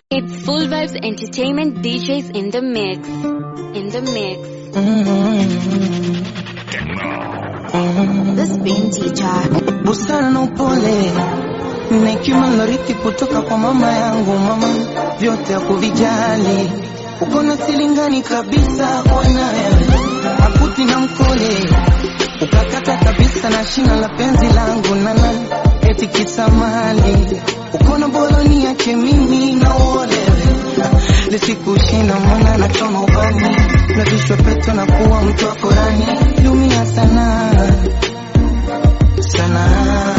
It's Full Vibes Entertainment DJs in the mix. In the mix. This being teacher. busara na upole na hekima nilorithi kutoka kwa mama yangu. Mama vyote hakuvijali, uko na silingani kabisa bwana wewe, akuti na mkole ukakata kabisa na shina la penzi langu nana eti kisamali uko na boloni yake mimi na uolewe lisikushina mwana na choma ubani na vishwa peto na kuwa mtu wa Korani lumia sana sana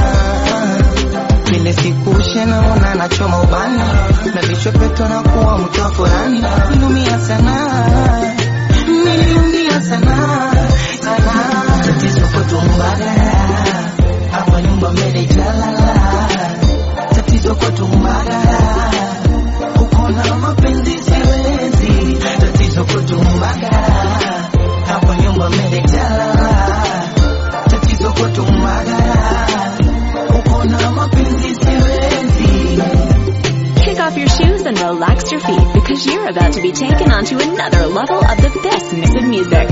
vile sikushe naona nachoma ubani na vichwa peto na kuwa mtu wa Korani niliumia sana niliumia sana sana tatizo kwetu Mbagala hapa nyumba mbele jalala tatizo kwetu Mbagala uko na mapenzi siwezi tatizo kwetu Mbagala hapa nyumba mbele jalala tatizo kwetu Mbagala uko na mapenzi siwezi Kick off your shoes and relax your feet because you're about to be taken onto another level of the best mix of music.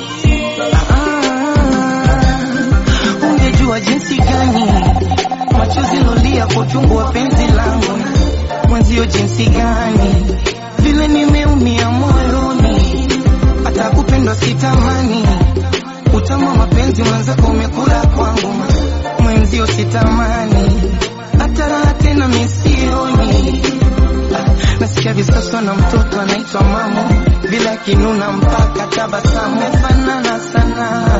Ah, ungejua jinsi gani machozi lolia kwa uchungu wa penzi langu mwenzio jinsi gani vile nimeumia moyoni hata kupendwa sitamani utama mapenzi mwenzako umekula kwangu mwenzio sitamani hata raha tena misioni nasikia visoso na mtoto anaitwa mamo bila kinuna mpaka tabasamu fanana sana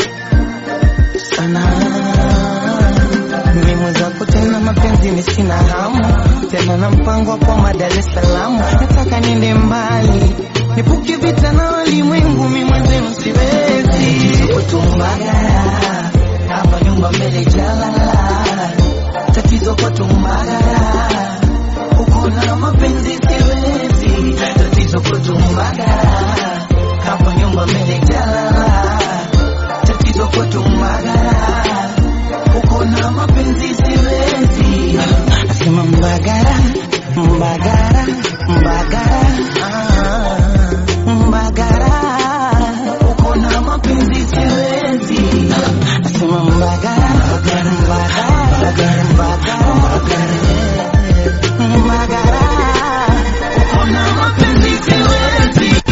sana mimi mwenzako tena mapenzi ni sina hamu tena na mpango wa kwa Dar es Salaam nataka niende mbali nipuke vita na walimwengu mimi mwenzenu siwezi kutumbaga hapa nyumba mbele jalala tatizo kwa tumbagara uko na mapenzi siwezi tatizo kwa tumbagara hapa nyumba mbele jalala tatizo kwa tumbagara uko na mapenzi siwezi nasema mbagara mbagara mbagara ah, mbagara uko na mapenzi siwezi nasema mbagara mbagara mbagara mbagara mbagara mbagara uko na mapenzi siwezi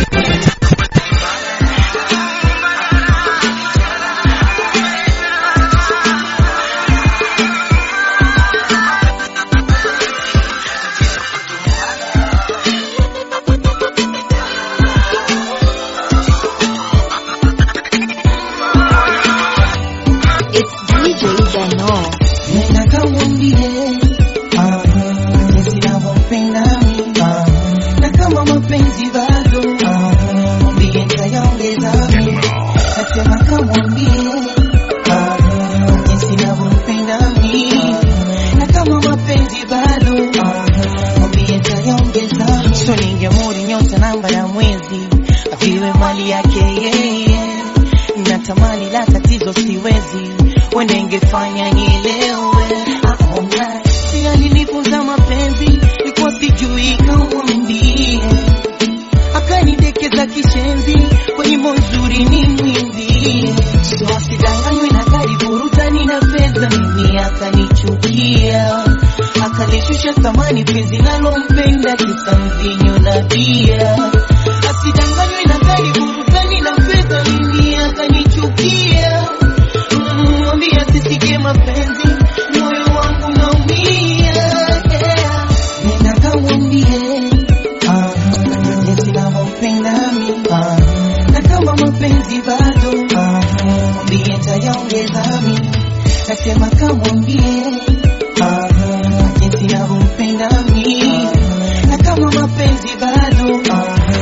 It's DJ Zeno. Nenda kamwambie ah, jinsi navyompenda mimi ah, na kama mapenzi bado ah, mwambie nitayaongeza mimi. Nasema kamwambie ah, jinsi navyompenda mimi na kama mapenzi bado ah, mwambie nitayaongeza mimi. So ningemuri nyota namba ya mwezi aviwe mali yake yeye natamani la tatizo siwezi wende ingefanya nielewe aona si alinifunza mapenzi ikuwa sijui kamwambie akanidekeza kishenzi kwa nyimbo nzuri ni mwimbie so asidanganywe na gari burutani na fedha mimi akanichukia akalishusha thamani penzi nalompenda kisa mvinyo na bia asidanganywe na gari burutani na fedha mimi akanichukia Mm, mwambie asisikie mapenzi moyo wangu naumia yeah. nenda kamwambie ah, jinsi navyompenda mimi ah, na kama mapenzi bado ah, mwambie nitayaongeza mimi nasema kamwambie ah, jinsi navyompenda mimi na kama mapenzi bado ah,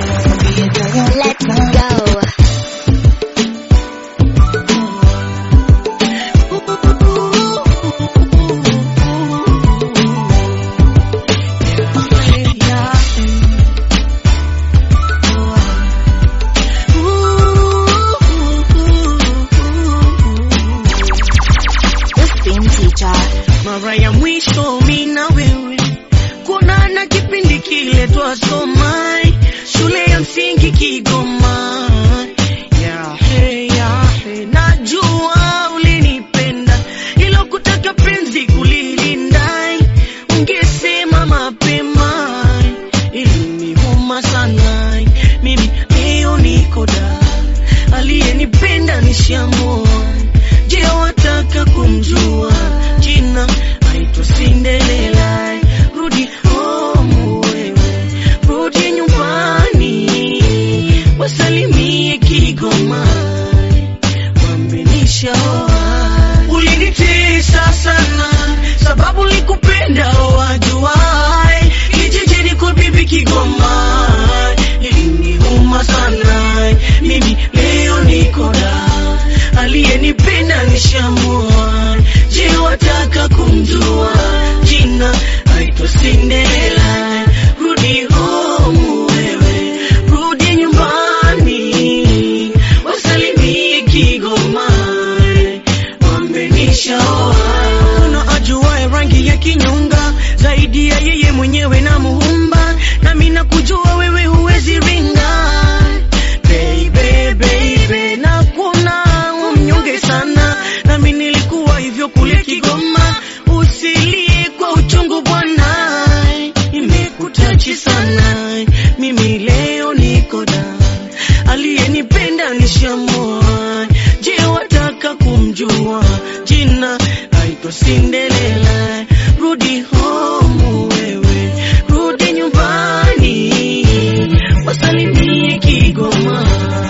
kiletwa soma shule ya msingi Kigoma. Yahe, yahe, najua ulinipenda ilo kutaka penzi kulilinda, ungesema mapema iliniuma sana. Mimi leo niko da, aliyenipenda nishamua. Je, wataka kumjua jina? Aitwa Cinderella. Rudi home wewe, rudi nyumbani, wasalimie Kigoma, wamenishaoa. Ulinitesa sana sababu likupenda wajuai, kijijini kwa bibi Kigoma, iliniuma sana. Mimi leo niko da, aliyenipenda nishamua. Je, wataka kumjua jina? Aitwa Cinderella. Rudi home wewe, rudi nyumbani, wasalimie Kigoma, wamenishaoa. Kuna ajuaye rangi ya kinyonga zaidi ya yeye mwenyewe na muumba, nami nakujua wewe huwezi ringa baby, baby, na kuna umnyonge sana, nami nilikuwa hivyo kule Kigoma. Usilie kwa uchungu bwana, imekutachi sana. Mimi leo niko da, aliyenipenda nishamua. Je, wataka kumjua jina? Aitwa Cinderella. Rudi home wewe, rudi nyumbani, wasalimie Kigoma,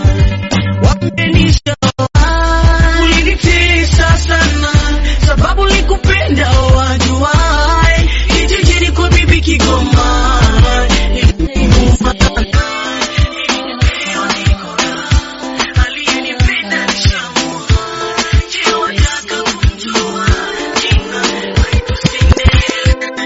wamenishaoa. Ulinitesa sana sababu likupenda wajuai, kijijini kwa bibi Kigoma iliniuma sana. Aliyenipenda nishamua. Je, wataka kumjua jina? Aitwa Cinderella.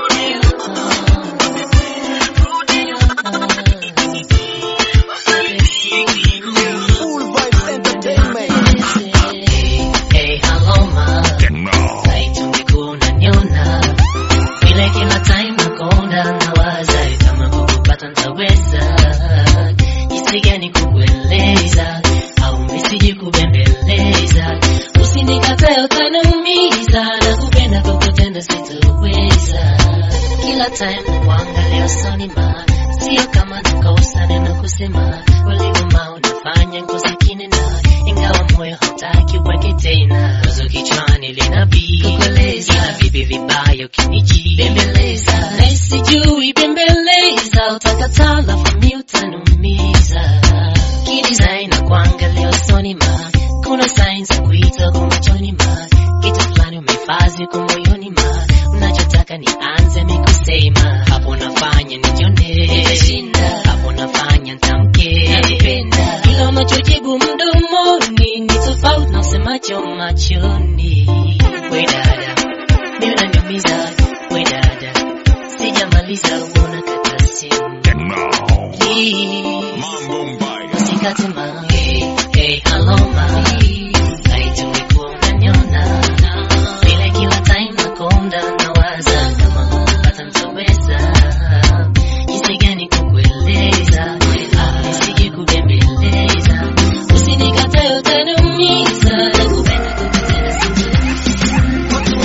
Rudi nyumbani, wasalimie Kigoma. Full Vibes Entertainment. Hey, hello ma, laiti ungekuwa unaniona vile kila time nakonda nawaza kama kukupata ntaweza jinsi gani kukueleza au misiji kubembeleza usinikatae utaniumiza na kupenda kukutenda sitoweza kila time nakuangalia usoni ma sio kama nakosa neno kusema ulivyoma unafanya ngozi kinena ingawa moyo hautaki uweke tena wazo kichwani linabii kukueleza ila vipi vibaya ukiniji bembeleza na sijui bembeleza utakataa lafu mi utaniumiza kidesign na kuangalia usoni ma kuna sign za kuita kwa machoni ma kitu fulani umehifadhi kwa moyoni ma unachotaka nianze mikusema hapo nafanya nijione nitashinda hapo nafanya ntamke nakupenda ila unachojibu mdomoni ni tofauti na usemacho machoni we dada mimi unaniumiza we dada sijamaliza uona kata simu Please, usikate ma hey, hey, hello ma laiti ungekuwa unaniona vile kila time nakonda nawaza kama kukupata ntaweza jinsi gani kukueleza Ah, nisije kubembeleza usinikatae utaniumiza nakupenda kukutenda sitoweza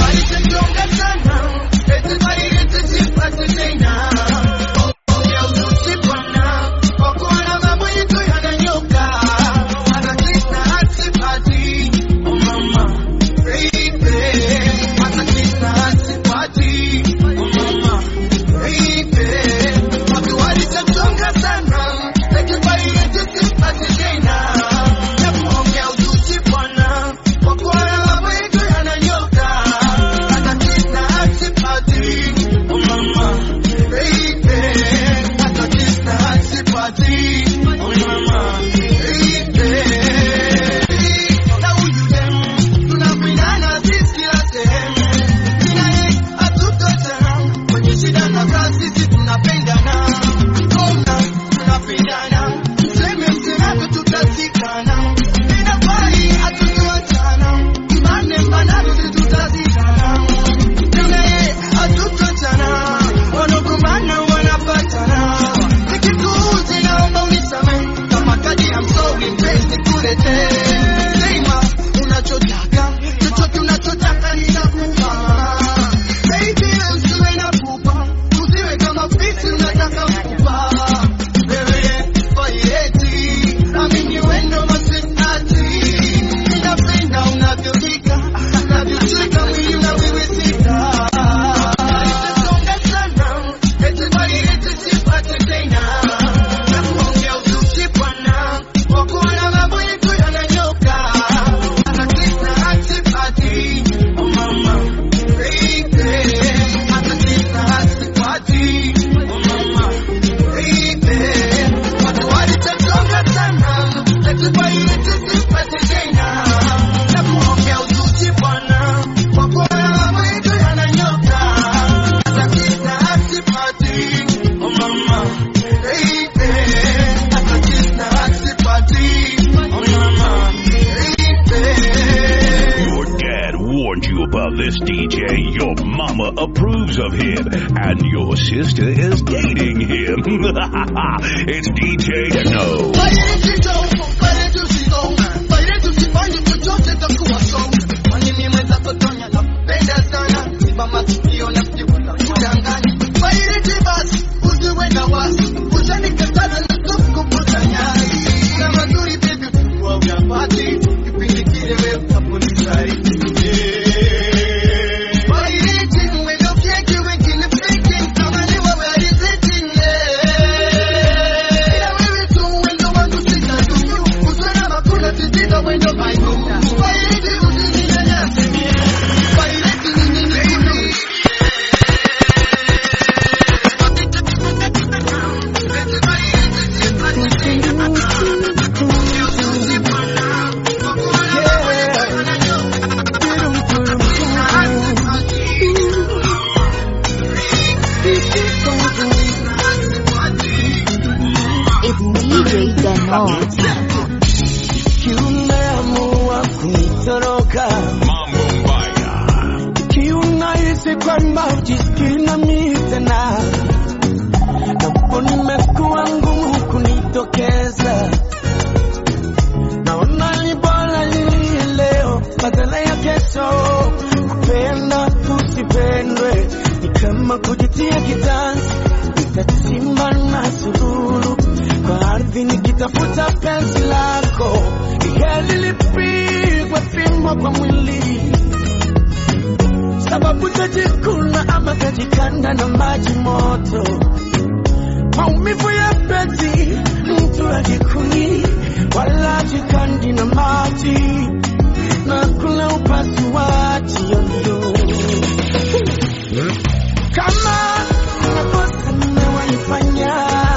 Kwa kuona mambo yetu yananyoka Your dad warned you about this DJ. Your mama approves of him. And your sister is dating him. it's DJ No. It's DJ Dano. Kiumeamua kunitoroka Mambo Mbaya. kiunahisi kwamba ujisikii nami tena, napo nimekuwa ngumu kunitokeza. Naona ni bora nilie leo badala ya kesho. Kupenda usipendwe ni kama kujitia kitanzi, nitachimba na sululu kwa ardhi nikitafuta penzi lako, heli lipigwe fimbo kwa mwili sababu tajikuna ama tajikanda na maji moto, maumivu ya penzi mtu ajikuni wala jikandi na maji na kula upasuaji yoyo kama makosa nimewaifanya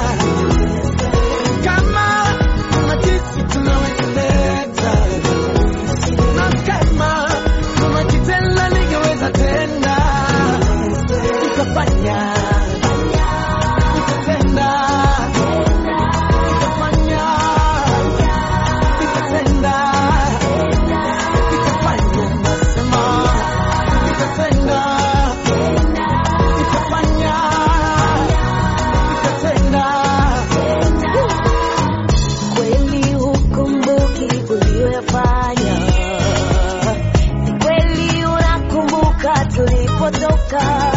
kama kuna jinsi tunaweza leta na kama kuna kitenda ningeweza tenda nikafanya nikatenda nikafanya nikatenda nikafanya nasema nikatenda nikafanya nikatenda kweli hukumbuki uliyoyafanya, ni kweli unakumbuka tulipotoka,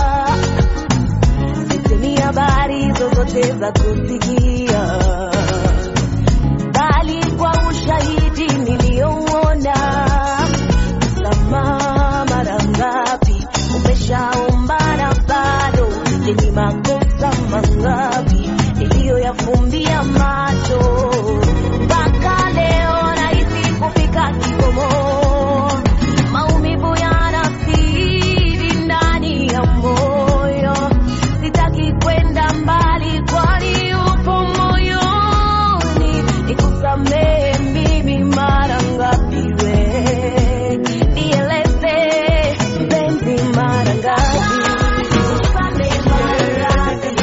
sisi habari zozote za kusikia, bali kwa ushahidi niliyouona. Msamaha mara ngapi umeshaombana bado, ni makosa mangapi niliyoyafumbia macho mpaka leo nahisi kufika kikomo. Maumivu yanazidi ndani ya moyo, sitaki kwenda mbali, kwani upo moyoni. Nikusamehe mimi mara ngapi we, nieleze mpenzi, mara ngapi Nikusamehe mara ngapi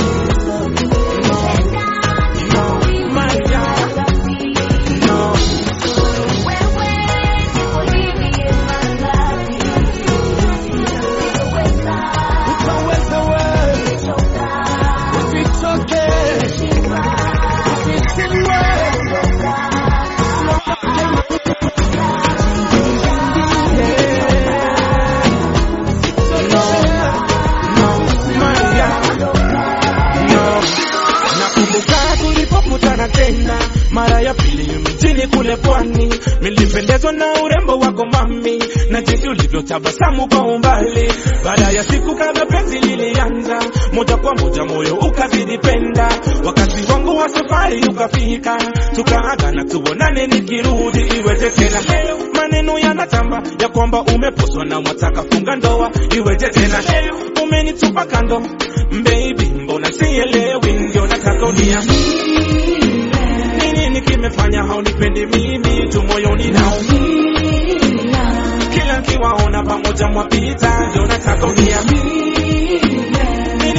utaweza wewe usitoke usisiliwe nakumbuka tulipokutana tena mara ya pili mjini kule pwani nilipendezwa na urembo wako mami na jinsi ulivyotabasamu kwa umbali baada ya siku kadha penzi lilianza moja kwa moja moyo ukazidi penda wakati wangu wa safari ukafika tukaagana tuonane nikirudi iweje tena leo maneno yanatamba ya kwamba umeposwa na mwataka funga ndoa iweje tena leo umenitupa kando baby mbona sielewi ndio nataka uniambie ni nini kimefanya haunipendi mimi tu moyoni naumia kila nkiwaona pamoja mwapita ndio nataka uniambie ni nini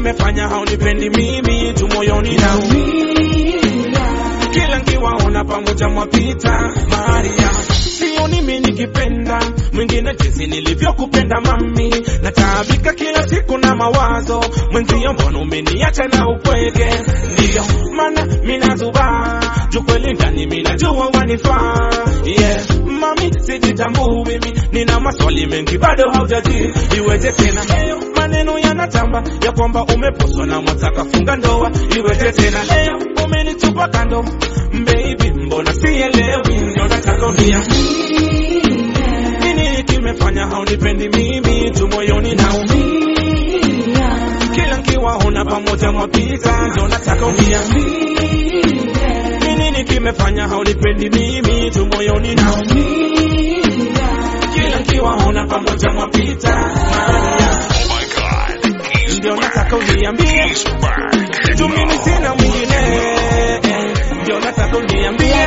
kimefanya haunipendi mimi tu moyoni naumia kila nkiwaona pamoja mwapita Maria sioni mimi nikipenda mwingine jinsi nilivyokupenda mami nataabika kila siku na mawazo mwenzio mbona umeniacha na upweke ndiyo maana minazuba juu kweli ndani minajua wanifaa yeah mami sijitambui mimi nina maswali mengi bado haujaji iweje tena leo maneno yanatamba ya kwamba umeposwa na mwataka funga ndoa iweje tena leo umenitupa kando baby mbona sielewi ndio nataka uniambie nini kimefanya haunipendi mimi tu moyoni naumia kila nkiwaona pamoja mwapita ndio nataka uniambie ni nini kimefanya haunipendi mimi tu moyoni naumia kila nkiwaona pamoja mwapita Maria ndio nataka uniambie tu mimi sina mwingine ndio nataka uniambie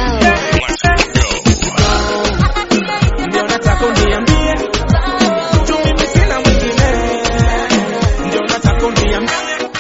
ndio nataka uniambie tu mimi sina mwingine ndio nataka uniambie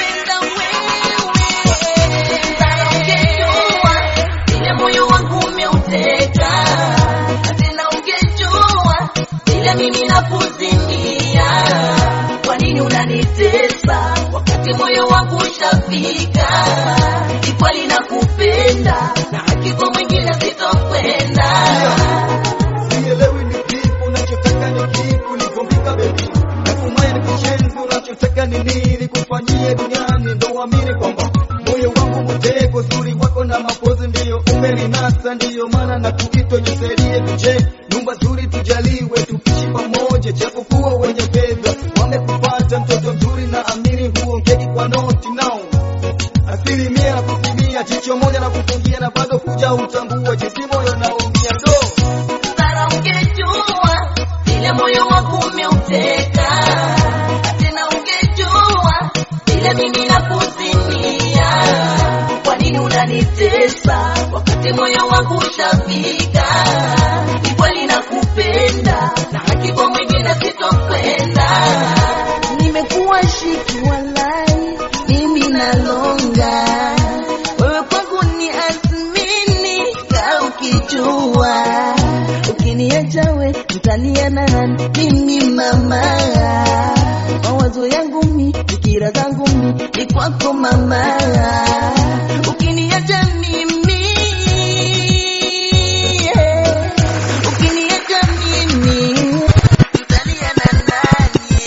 Vile moyo wangu umeuteka, na tena ungejua vile mimi nakuzimia. Kwa nini unanitesa wakati moyo wangu ushafika? Ni kweli nakupenda na hakika mwingine sitokwenda. Sielewi ni kipi unachotaka ni kipi ulivombika baby. Natumai ni kishenzi unachotaka ni nini kufanyie duniani ndo uamini kwamba moyo wangu mteko uzuri wako na mapozi ndiyo umelinasa ndiyo maana na kuitwa nisaidie tuje nyumba nzuri tujaliwe tukishi pamoja japokuwa wenye fedha wamekupata mtoto mzuri na amini huongei kwa noti nao asilimia na kusimia jicho moja na kufungia na bado kuja utambua jinsi moyo naumia ndo Sara ungejua vile moyo wangu umeuteka, na tena ungejua vile mimi nakuzimia. Kwa nini unanitesa wakati moyo wangu ushafika? Ni kweli nakupenda na hakika mwingine sitokwenda. Nimekuwa shiki walai, mimi nalonga wewe kwangu ni asmini ka ukijua ukiniacha we mtaniana nani mimi mama mawazo yangu mi fikira zangu mi ni kwako mama ukiniacha mimi yeah. ukiniacha mimi mtaniana nani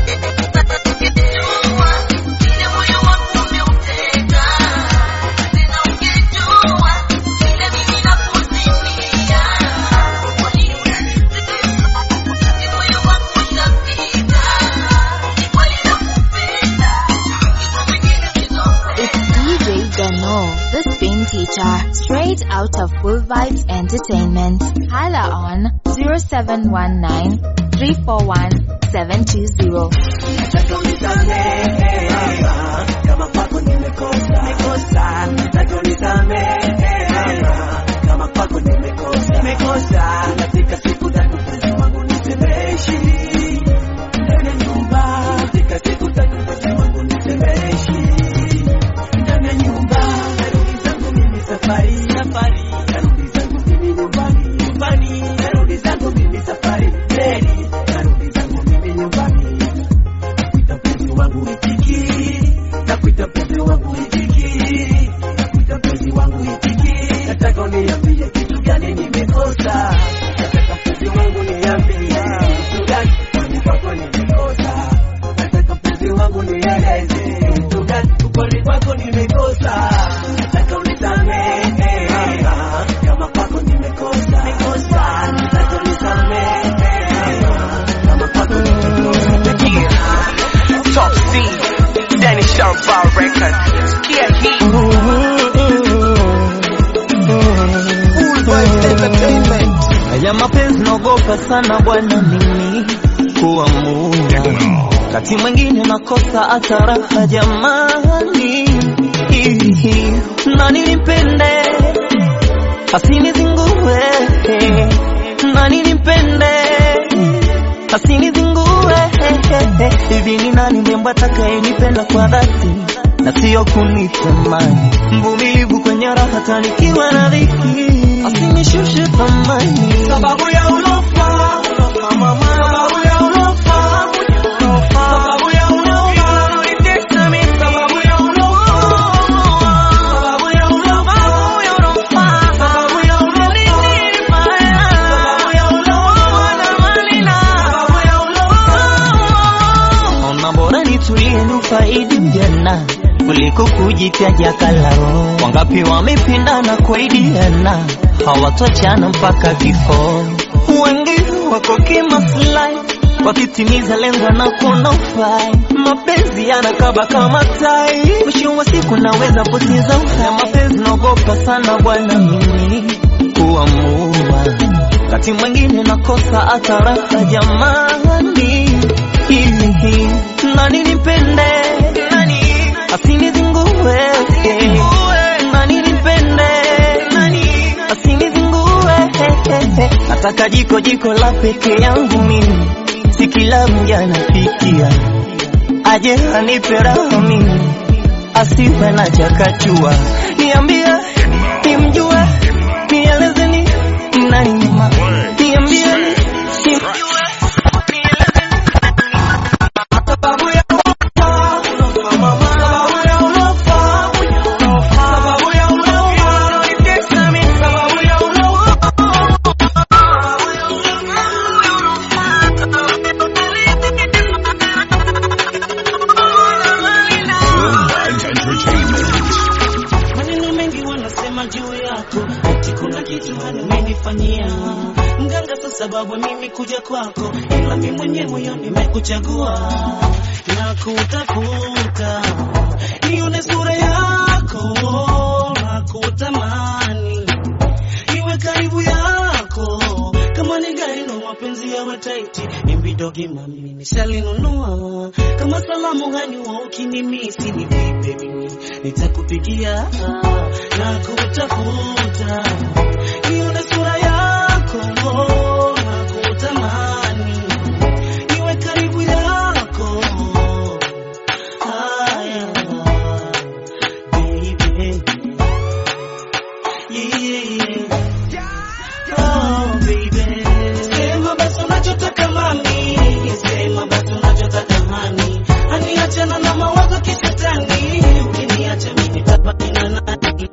Jua, vile moyo wangu umeuteka tena ungejua vile mimi nakuzimia. Kwa nini unanitesa wakati moyo wangu ushafika? Ni kweli nakupenda, hakika mwingine sitokwenda. It's DJ Dano, the spin teacher, straight out of Full Vibes Entertainment. Hala on 0719 341 720. Nataka unisamehe kama kwako nimekosa, nimekosa. Nataka unisamehe kama kwako nimekosa, nimekosa. Katika siku tatu mpenzi wangu nitemeishi ndani ya nyumba, katika siku tatu mpenzi wangu nitemeishi ndani ya nyumba. Narudi zangu mimi safari, safari. Narudi zangu mimi nyumbani, nyumbani. Narudi zangu mimi safari, reli. Narudi zangu mimi nyumbani nakuita mpenzi wangu itiki, nakuita mpenzi wangu itiki, nakuita mpenzi wangu itiki. Nataka uniambie kitu gani nimekosa, nataka mpenzi wangu niambie kitu gani kwani kwako nimekosa, nataka mpenzi wangu nieleze kitu gani kwani kwako nimekosa, nataka unisamehe kama kwako nimekosa, nimekosa, nataka unisamehe kama kwako nimekosa. Top C, Danny Shampar Records. Sikia hii. Full Vibes Entertainment. Haya mapenzi naogopa sana bwana mimi kuamua, kati mwingine nakosa hata raha jamani, na nilipende asinizingue, na nilipende asinizingue, hivi ni nani mrembo atakayenipenda kwa dhati na sio kunitamani, mvumilivu kwenye raha hata nikiwa na dhiki, asinishushe thamani sababu ya ulofa, ulofa mama, sababu ya ulofa, ulofa, sababu ya ulofa, unanitesa mimi, sababu ya ulofa, sababu ya ulofa, sababu ya ulofa, sababu ya ulofa, sababu ya ulofa, na malina, sababu ya ulofa. Ona bora nitulie nufaidi ujana kuliko kujitaja kalao. Wangapi wamependana kuaidiana, hawatochana mpaka kifo. Wengi wako kimaslahi wakitimiza lengo na kuona ufai. Mapenzi yanakaba kama tai, mwisho wa siku naweza poteza uhai. Mapenzi naogopa sana bwana mimi kuamua, wakati mwingine nakosa hata raha jamani. Hivi nani nipende, nani asinizingue, nani nipende, nani asinizingue. Nataka jiko jiko la peke yangu mimi, si kila mja anapikia, aje anipe raha mimi, asiwe na chakachua. Niambie, nimjue, nielezeni nani nyuma, niambie, nimjue sababu ya Worldwide Entertainment. Maneno mengi wanasema juu yako, ati kuna kitu umenifanyia mganga. Sasa sababu mimi kuja kwako, ila mimi mwenyewe moyo nimekuchagua na kutafuta, nione sura yako na kutamani iwe karibu yako, kama ni gari no mapenzi yawe taiti, imbidogi mami nishalinunua, kama salamu gani wa ukinimisi ni vipe mimi nitakupigia na kutafuta, nione sura yako na kutamani iwe karibu yako. Haya, baby. Yeah. Oh, baby. Sema basi unachotaka mami, sema basi unachotaka hani, hani achana na mawazo kishetani, ukiniacha mimi nitabaki na nani?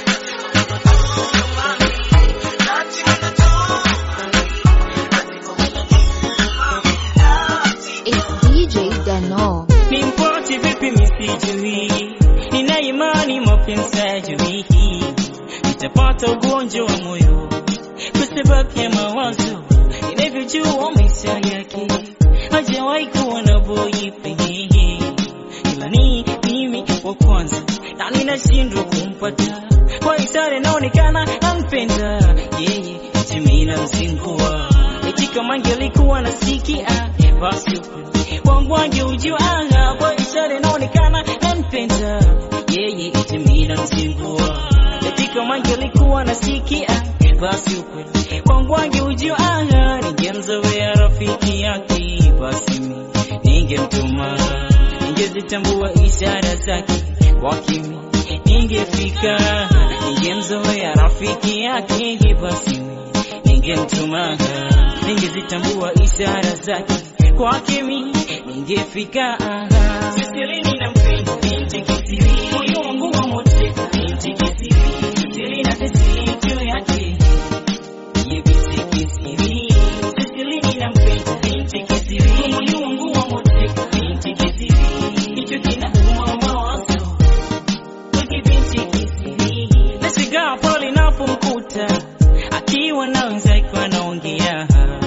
It's DJ Dano. ni mpoti vipi misijui, nina imani mapenzi hajui, nitapata ugonjwa wa moyo kwa sababu ya mawazo inavyojua maisha yake, hajawahi kuwa na boyfriend, ila ni mimi wa kwanza na ninashindwa kumpata kwa ishara inaonekana nampenda yeye, mimi namzingua eti kama angelikuwa nasikia basi ukweli wangu angeujua kwa ishara inaonekana nampenda yeye, eti mimi namzingua eti kama angelikuwa nasikia basi ukweli wangu angeujua ningemzoea rafiki yake basi mimi ningemtuma ningezitambua ishara zake kwa kimi ningefika ningemzoea rafiki yake basi mimi ningemtuma ningezitambua ishara zake kwake mi ningefika sisilini na mpenda binti kisiri moyo wangu wa moteka binti kisiri sisili na tesikio yake ye binti kisiri sisilini na mpenda binti kisiri moyo wangu wa moteka binti kisiri hicho kinauma mawazo kwake binti kisiri nashigaa pale napomkuta akiwa na wenzake wanaongea,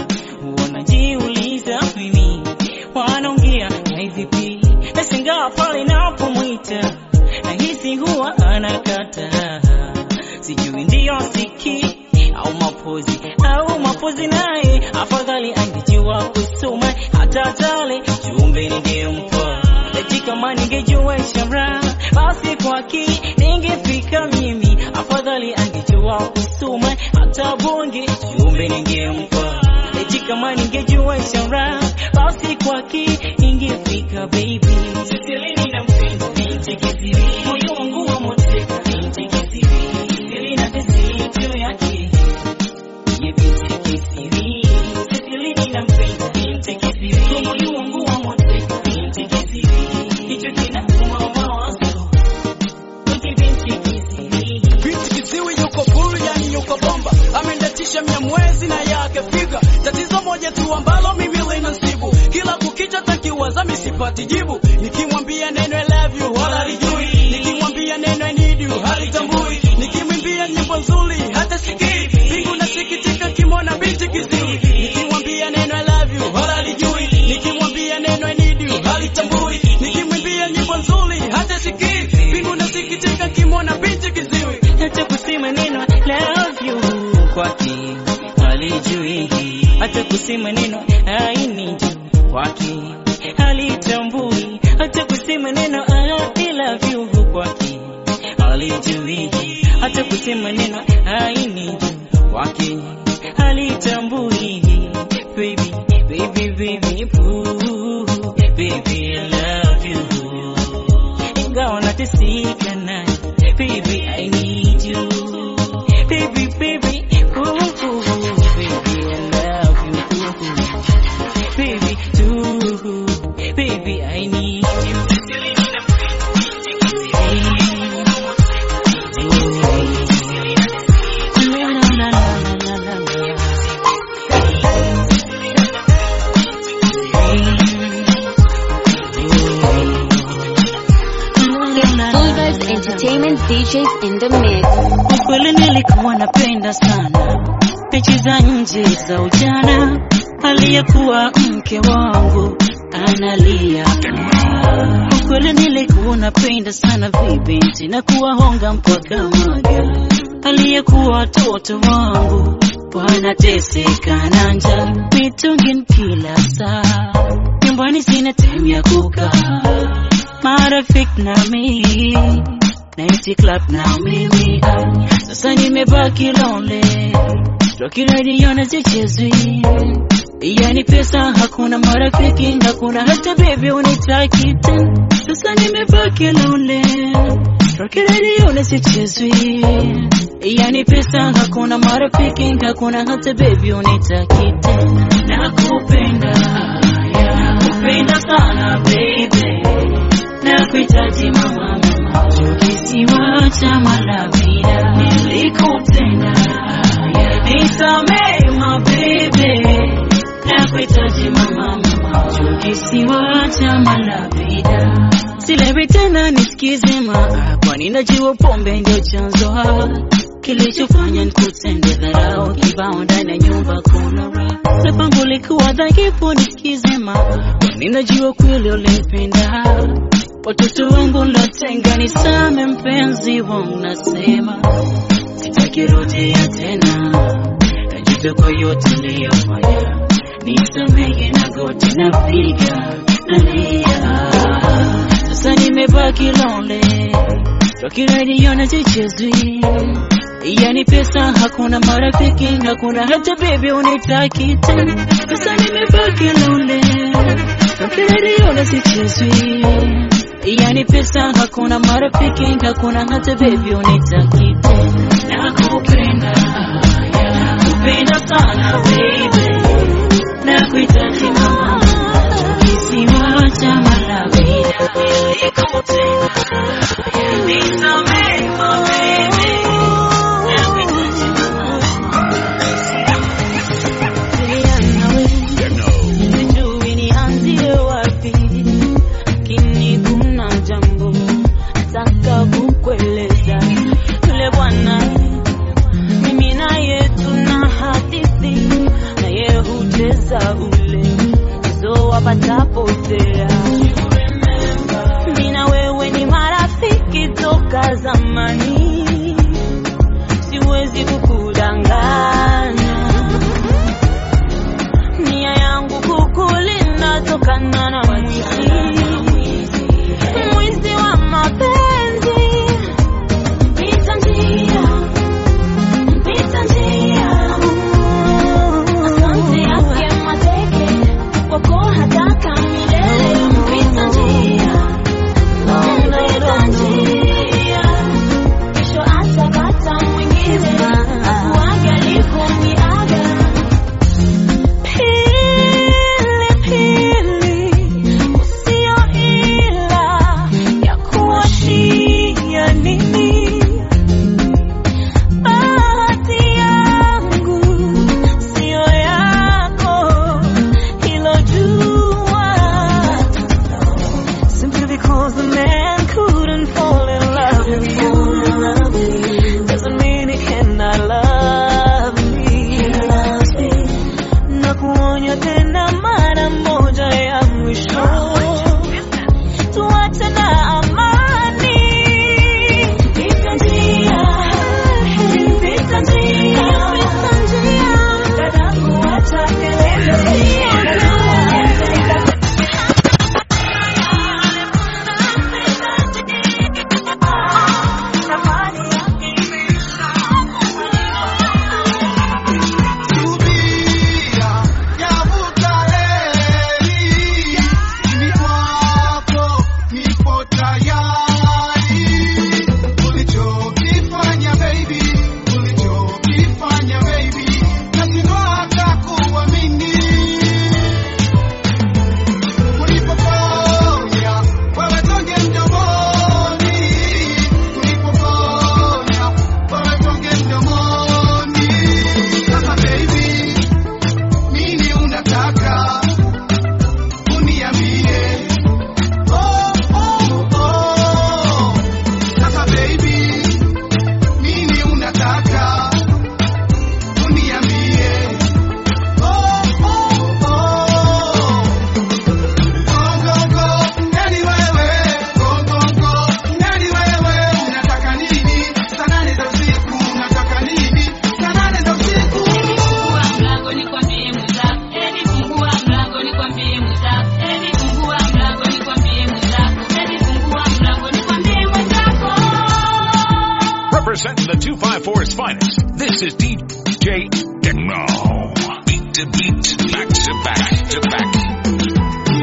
wanajiuliza mimi wanaongea na vipi? Nashangaa pale napomwita nahisi huwa anakata, sijui ndiyo siki au mapozi au mapozi, naye afadhali angejua kusoma hata tale chumbe ningempa eti kama ningejua ishara basi kwake ningefika mimi, afadhali angejua kusoma hata bonge chumbe ningempa eti kama ningejua ishara basi kwake moteka baby Sisili ninampenda binti kisiri moyo wangu wa moteka binti kisiri Sisili na tesi yake ye binti kisiri Sisili ninampenda binti kisiri moyo wangu wa moteka binti kisiri hicho kinauma mawazo binti binti kisiri binti kiziwi yuko full yani yuko bomba amendatisha mia mwezi na yake figa tatizo moja tu ambalo mimi linasibu kila kukicha takiwaza misipati jibu nikimwambia neno I love you wala lijui nikimwambia neno I need you halitambui nikimwimbia nyimbo nzuri hata sikii mbingu nasikitika kimona binti kiziwi nikimwambia neno I love you wala lijui nikimwambia neno I need you halitambui nikimwimbia nyimbo nzuri hata sikii mbingu nasikitika kimona binti kiziwi hata kusema neno love you kwake halijui, hata kusema neno I need you kwake halitambui, hata kusema neno I love you kwake halijui, hata kusema neno I need you kwake halitambui. Baby, baby, baby, ooh, baby, I love you ingawa nateseka naye baby I need you baby baby ooh, ooh, baby I love you ooh, baby too baby I need you La, la, la, la, la, la. Full Vibes Entertainment DJs in the mix. Ukweli nilikuwa napenda sana mechi za nje za ujana, aliyekuwa mke wangu analia. Ukweli nilikuwa napenda sana vibinti na kuwahonga mpaka maga, aliyekuwa watoto wangu wanateseka na njaa, mitungin kila saa, nyumbani sina time ya kukaa, marafiki na mimi Night club na mimi ah, sasa nimebaki lonely Rocky radio na zichezwi yani pesa hakuna marafiki hakuna hata baby unitaki tena sasa nimebaki lonely Rocky radio na zichezwi yani pesa hakuna marafiki hakuna hata baby unitaki tena nakupenda yeah, nakupenda sana baby nakuhitaji mama mama kisiwa cha malavida nilikutenda nisamee mabebe nakuhitaji mama mama kisiwa cha malavida silewi tena nisikize maa kwani najua pombe ndio chanzo ha kilichofanya nikutende dharau kibao ndani ya nyumba kuna raha sababu likuwa dhaifu nisikize maa kwani najua kweli ulipenda watoto wangu lotenga nisame mpenzi wangu nasema sitakirudia tena najuta kwa yote niliyofanya nisamehe na goti napiga nalia sasa nimebaki lonely Rocky radio na zichezwi yani pesa hakuna marafiki hakuna hata baby unitaki tena sasa nimebaki lonely Rocky radio na zichezwi yani pesa hakuna marafiki hakuna hata baby unitaki tena nakupenda yeah, nakupenda sana baby nakuhitaji mama kisiwa cha malavida nilikutenda nisamehe baby nakuhitaji Sijui nianzie wapi, lakini kuna jambo nataka kukueleza. Yule bwana mimi naye tuna hadithi, naye hucheza ule mchezo wa patapotea. Mimi na wewe ni marafiki toka zamani, siwezi kukudanganya nia yangu kukulinda tokana na mwizi mwizi wa mapenzi representing the 254's finest. This is DJ Techno. Beat to beat, back to back to back.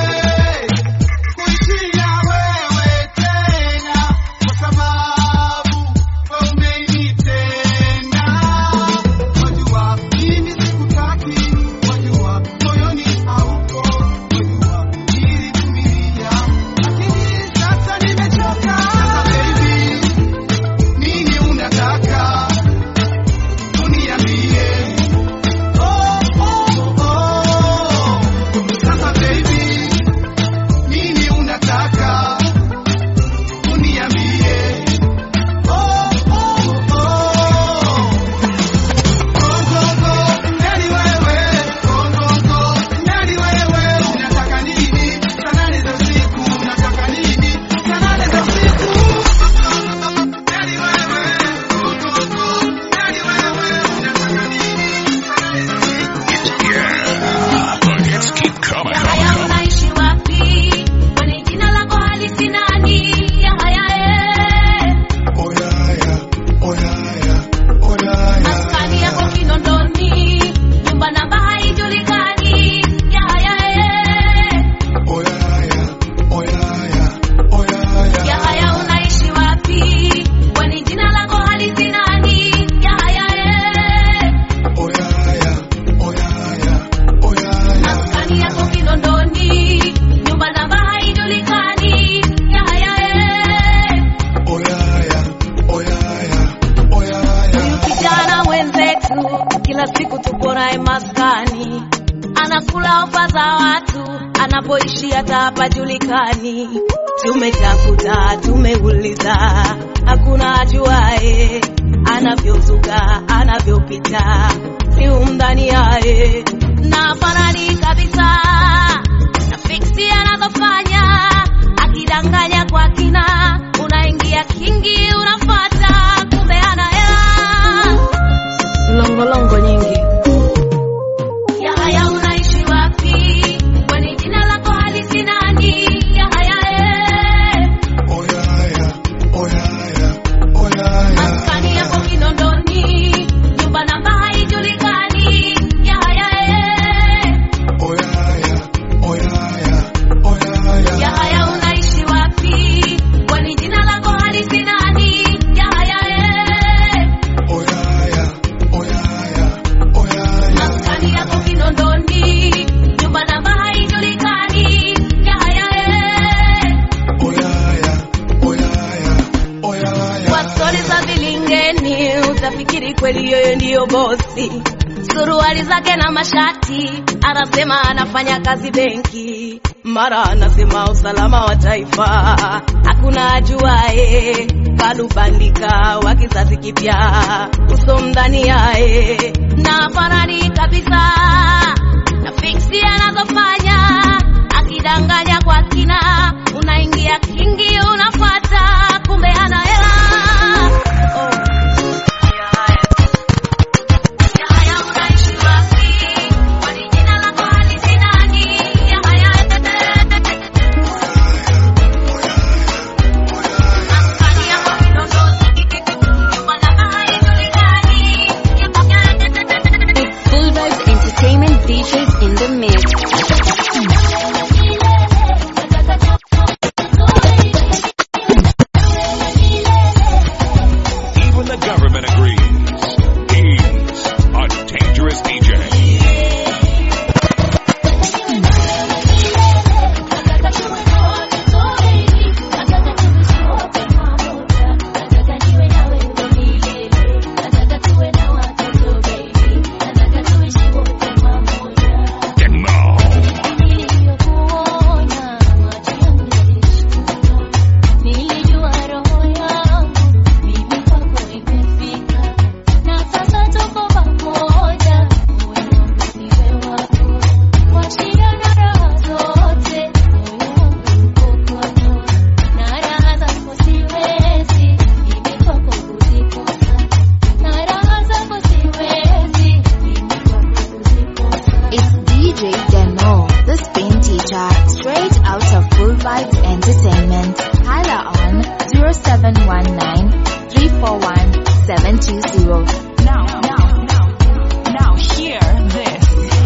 Yeah. Let's keep coming. Haya unaishi wapi? Kwani jina lako halisi nani? Ya haya eh. Maskani yako Kinondoni, nyumba namba haijulikani. Ya haya eh. Ya haya unaishi wapi? Kwani jina lako halisi nani? Ya haya eh. Maskani yako Kinondoni, nyumba namba haijulikani. Ya haya eh. Huyu kijana mwenzetu kila siku tupo naye maskani, anakula ofa za watu, anapoishi hata hapajulikani. Tumetafuta, tumeuliza, hakuna ajuae anavyozuka, anavyopita, si umdhani yaye na fanani kabisa na fiksi anazofanya, akidanganya kwa kina, unaingia kingi, unafata kumbe ana hela longolongo nyingi. Ya haya unaishi wapi? Kwani jina lako halisi nani? Ya haya eh. Maskani yako Kinondoni, nyumba namba haijulikani. Ya haya eh. Ya haya unaishi wapi? Kwani jina lako halisi nani? Ya haya eh. Maskani yako Kinondoni, nyumba namba haijulikani. Ya haya eh. Kwa stori za vilingeni utafikiri kweli yeye ndiyo bosi. Suruali zake na mashati, anasema anafanya kazi benki, mara anasema usalama wa taifa. Hakuna ajuae, kalubandika wa kizazi kipya, uso mdhani yae na farani kabisa na fiksi anazofanya, akidanganya kwa kina, unaingia kingi, unafuata kumbe ana hela oh. Ya haya unaishi wapi? Kwani jina lako halisi nani? Ya haya maskani yako Kinondoni, nyumba namba haijulikani. It's Full Vibes Entertainment DJs in the mix. Even the government agrees. He's a dangerous DJ. Nilijua roho yangu mimi kwako imefika, na sasa tuko pamoja, moyo wangu niwe wako, kwa shida na raha zote, moyo wangu uko kwako, na raha zako siwezi mimi kwako kuzikosa, na raha zako siwezi mimi kwako kuzikosa. It's DJ Demo, the spin teacher, straight out of Full Vibes Entertainment. Holla on 0719 341 720. Now, now, now, now hear this.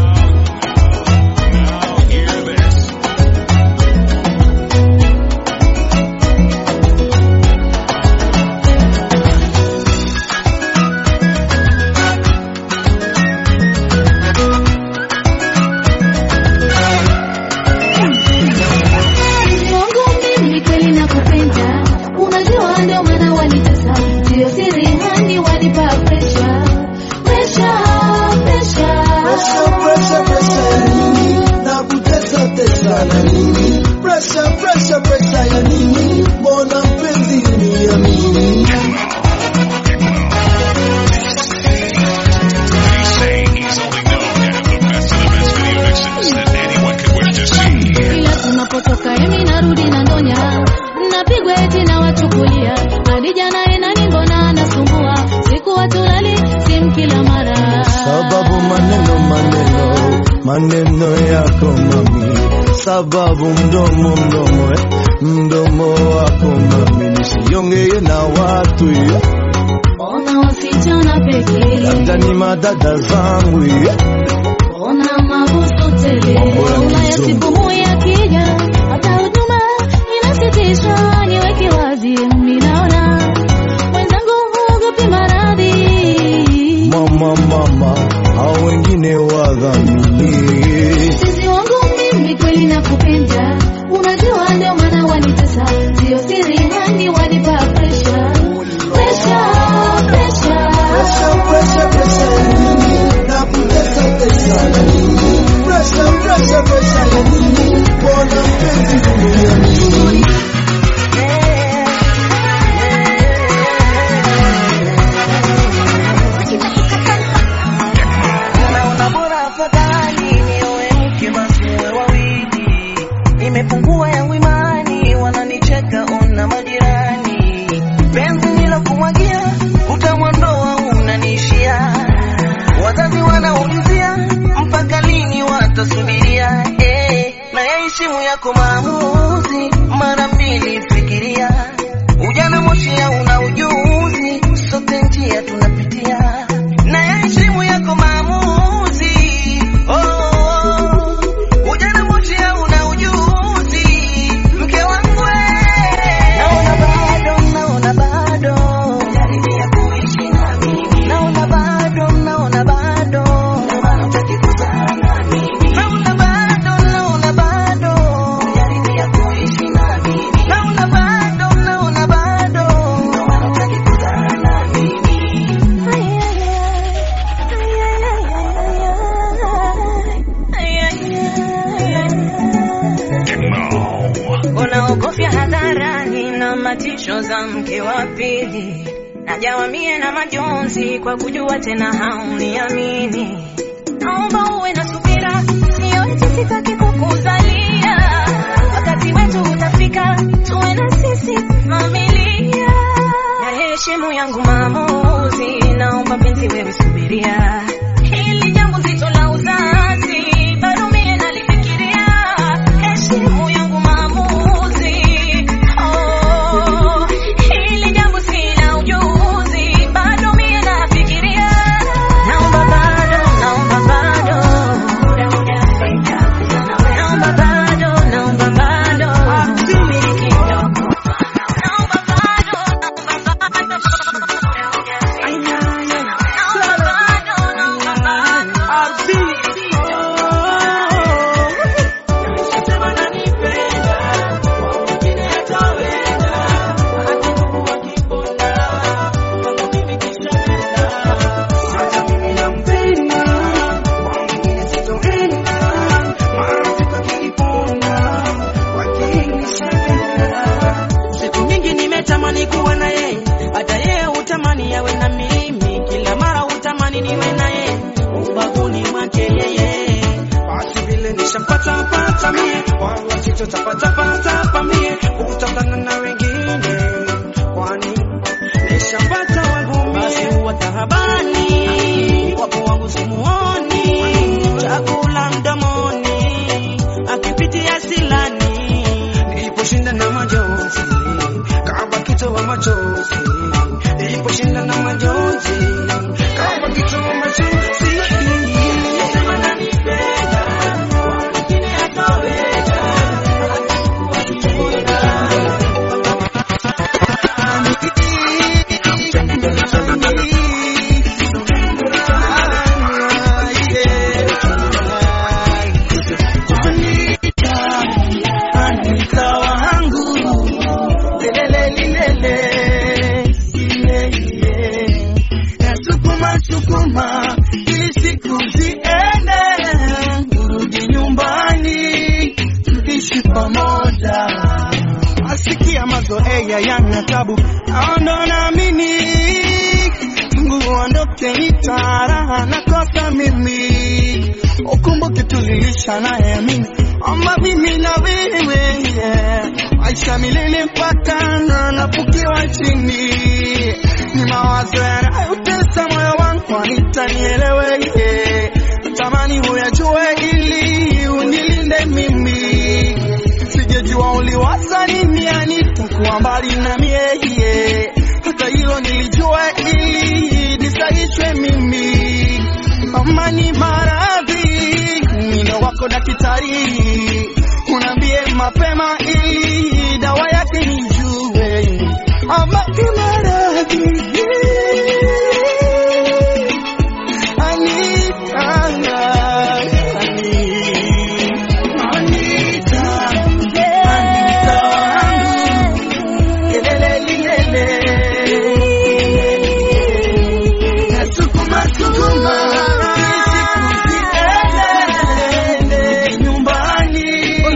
Mungu mimi kweli nakupenda, unajua ndio maana wanitesa, sio siri hani wanipa pressure, pressure, pressure. Pressure, pressure, pressure ya nini? Na kutesa tesa na nini? Pressure, pressure, pressure ya nini? Mbona mpenzi uniamini? Kila tunapotoka emi narudi na ndonya, napigwa eti na wachukulia hadi jana enani, mbona anasumbua siku watulali simu kila mara Sababu maneno maneno maneno yako mami, sababu mdomo mdomo eh, mdomo wako mami, nisiongee na watu eh, ona wasichana pekee, labda ni madada zangu eh. ona mabusu tele, Ulaya siku moja akija, hata huduma inasitishwa. Niweke wazi, mimi naona mwenzangu huogopi maradhi Mama mama, hao wengine wadhamini Sisi wangu mimi kweli nakupenda, unajua ndio maana wanitesa, sio siri hani wanipa pressure, pressure, pressure. Pressure, pressure, pressure ya nini? Na kutesa tesa na nini? Pressure, pressure, pressure ya nini? Mbona mpenzi uniamini? Naona bora afadhali nioe mke basi uwe wawili. Nimepungua yangu imani, wananicheka ona majirani. Penzi nilokumwagia utamwondoa unaniishia. Wazazi wanaulizia mpaka lini watasubiria. Eh, na yaheshimu yako maamuzi, mara mbili fikiria. Ujana moshi una ujuzi, sote njia tunapitia na yaheshimu yako maamuzi. Oh, oh, oh. Ujana moshi una ujuzi, mke wangu we. Naona bado, naona bado jaribia kuishi na mimi. Naona bado, naona bado ndio maana hutaki kuzaa na mimi. Naona bado, naona bado jaribia kuishi na mimi. Naona bado, naona bado ndio maana hutaki kuzaa na mimi. unaogofya hadharani na matisho za mke wa pili najawamie na majonzi kwa kujua tena hauniamini naomba uwe na subira siyote sitaki kukuzalia wakati wetu utafika tuwe na sisi familia na heshimu yangu maamuzi naomba penzi wewe subiria hili jambo zito la uzazi bado mie nalifikiria heshimu yangu maamuzi oh, hili jambo sina ujuzi bado mie nafikiria naomba bado naomba bado naomba bado naomba bado subiri kidogo naomba bado naomba Siku nyingi nimetamani kuwa na yeye, hata yeye hutamani yawe na mimi. Kila mara hutamani niwe na yeye, ubavuni mwake yeye. Basi vile nishampata pata mie, wala sitotapata pata pa mie, kutokana na wengine, kwani nishampata wangu mie. Basi huwa tahabani, wapo wangu simuoni, chakula mdomoni, akipitia silani, niliposhinda na majonzi kama kitoa machozi, niliposhinda na majonzi ndo naamini Mungu uondoke nitaraha nakosa mimi ukumbuke tulilisha naye mimi ama mimi na wewe yeah. maisha milele mpaka na napukiwa chini ni mawazo yanayotesa moyo wangu anitanielewe yeah. tamani huyajue ili unilinde mimi sijajua uliwaza nini anitakuwa mbali na mie yeah. hata hilo nilijua ili nisaishwe mimi amani maradhi mino wako daktari unaambie mapema ili dawa yake nijue amani maradhi Anita, Anita, Anita wangu, kelele lilele. Nasukuma, sukuma, nisiende nyumbani.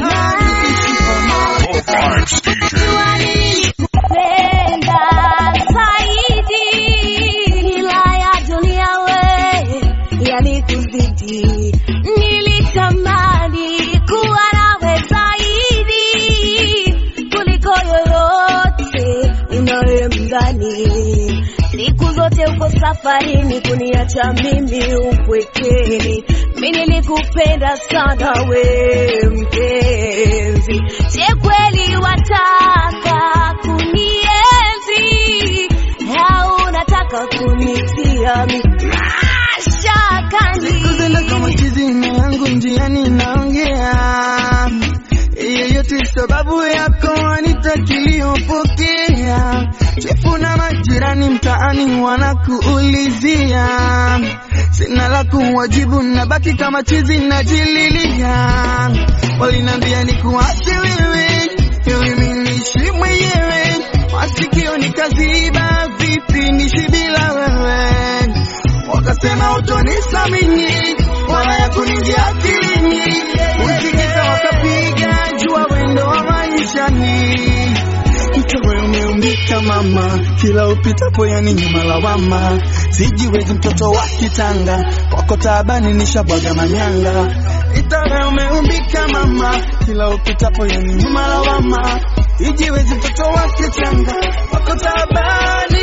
Penda zaidi ila ya dunia we yalikuzidi. Nilitamani kuwa nawe zaidi kuliko yoyote unayemdhani. Siku zote uko safarini kuniacha mimi upwekeni. Mimi nilikupenda sana we mpenzi, je kweli wataka kunienzi au unataka kunitia mi- mashakani? Kuzenda kama kizima yangu njiani naongea yeyote sababu yako anitakiliyopokea chifu na majirani mtaani wanakuulizia sina la kuwajibu nabaki kama chizi najililia walinambia ni kuache wewe ili mimi niishi mwenyewe masikio nikaziba vipi nishi bila wewe wakasema utonisamini wala ya kuningia akilini usikika wakapiga jua wendo wa maishani mtowe umeumbika mama kila upitapo yani nyuma lawama sijiwezi mtoto wa kitanga kwako taabani nishabwaga manyanga itawe umeumbika mama kila upitapo yani nyuma lawama sijiwezi mtoto wa kitanga kwako taabani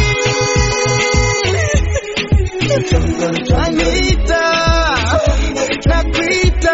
Anita, nakuita.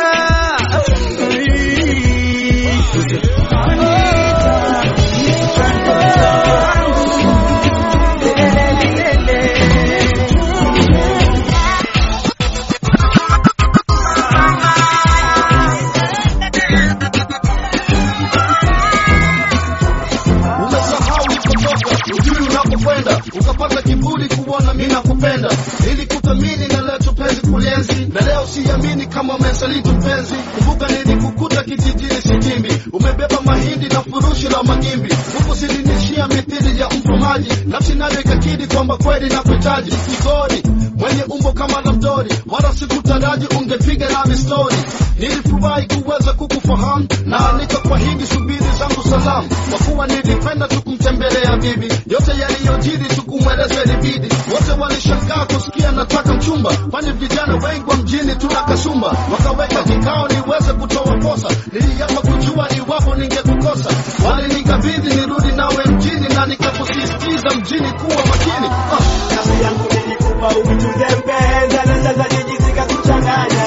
Umesahau ulipotoka, ujui unapokwenda, ukapata kiburi kuona mimi nakupenda. Nilikuthamini na leo tupenzi kulienzi, na leo siamini kama umesaliti mpenzi. Kumbuka nilikukuta kijijini Sikimbi, umebeba mahindi na furushi la magimbi, huku silinishia mithili ya mfumaji, nafsi nayo ikakidi kwamba kweli nakuhitaji. Kigori mwenye umbo kama la mdori, wala sikutaraji ungepiga nami stori. Nilifurahi kuweza kukufahamu na nikakwahidi subiri zangu salamu, kwa kuwa nilipenda tu kumtembelea bibi. Yote yaliyojiri tukumweleza ilibidi, wote walishangaa kusikia nataka mchumba, kwani vijana wengi wa mjini tuna kasumba. Wakaweka kikao niweze kutoa posa, niliapa kujua iwapo ningekukosa. Walinikabidhi nirudi nawe mjini, na nikakusisitiza mjini kuwa makini. Ah, kazi yangu nilikupa uituze mpenza, na sasa jiji zikakuchanganya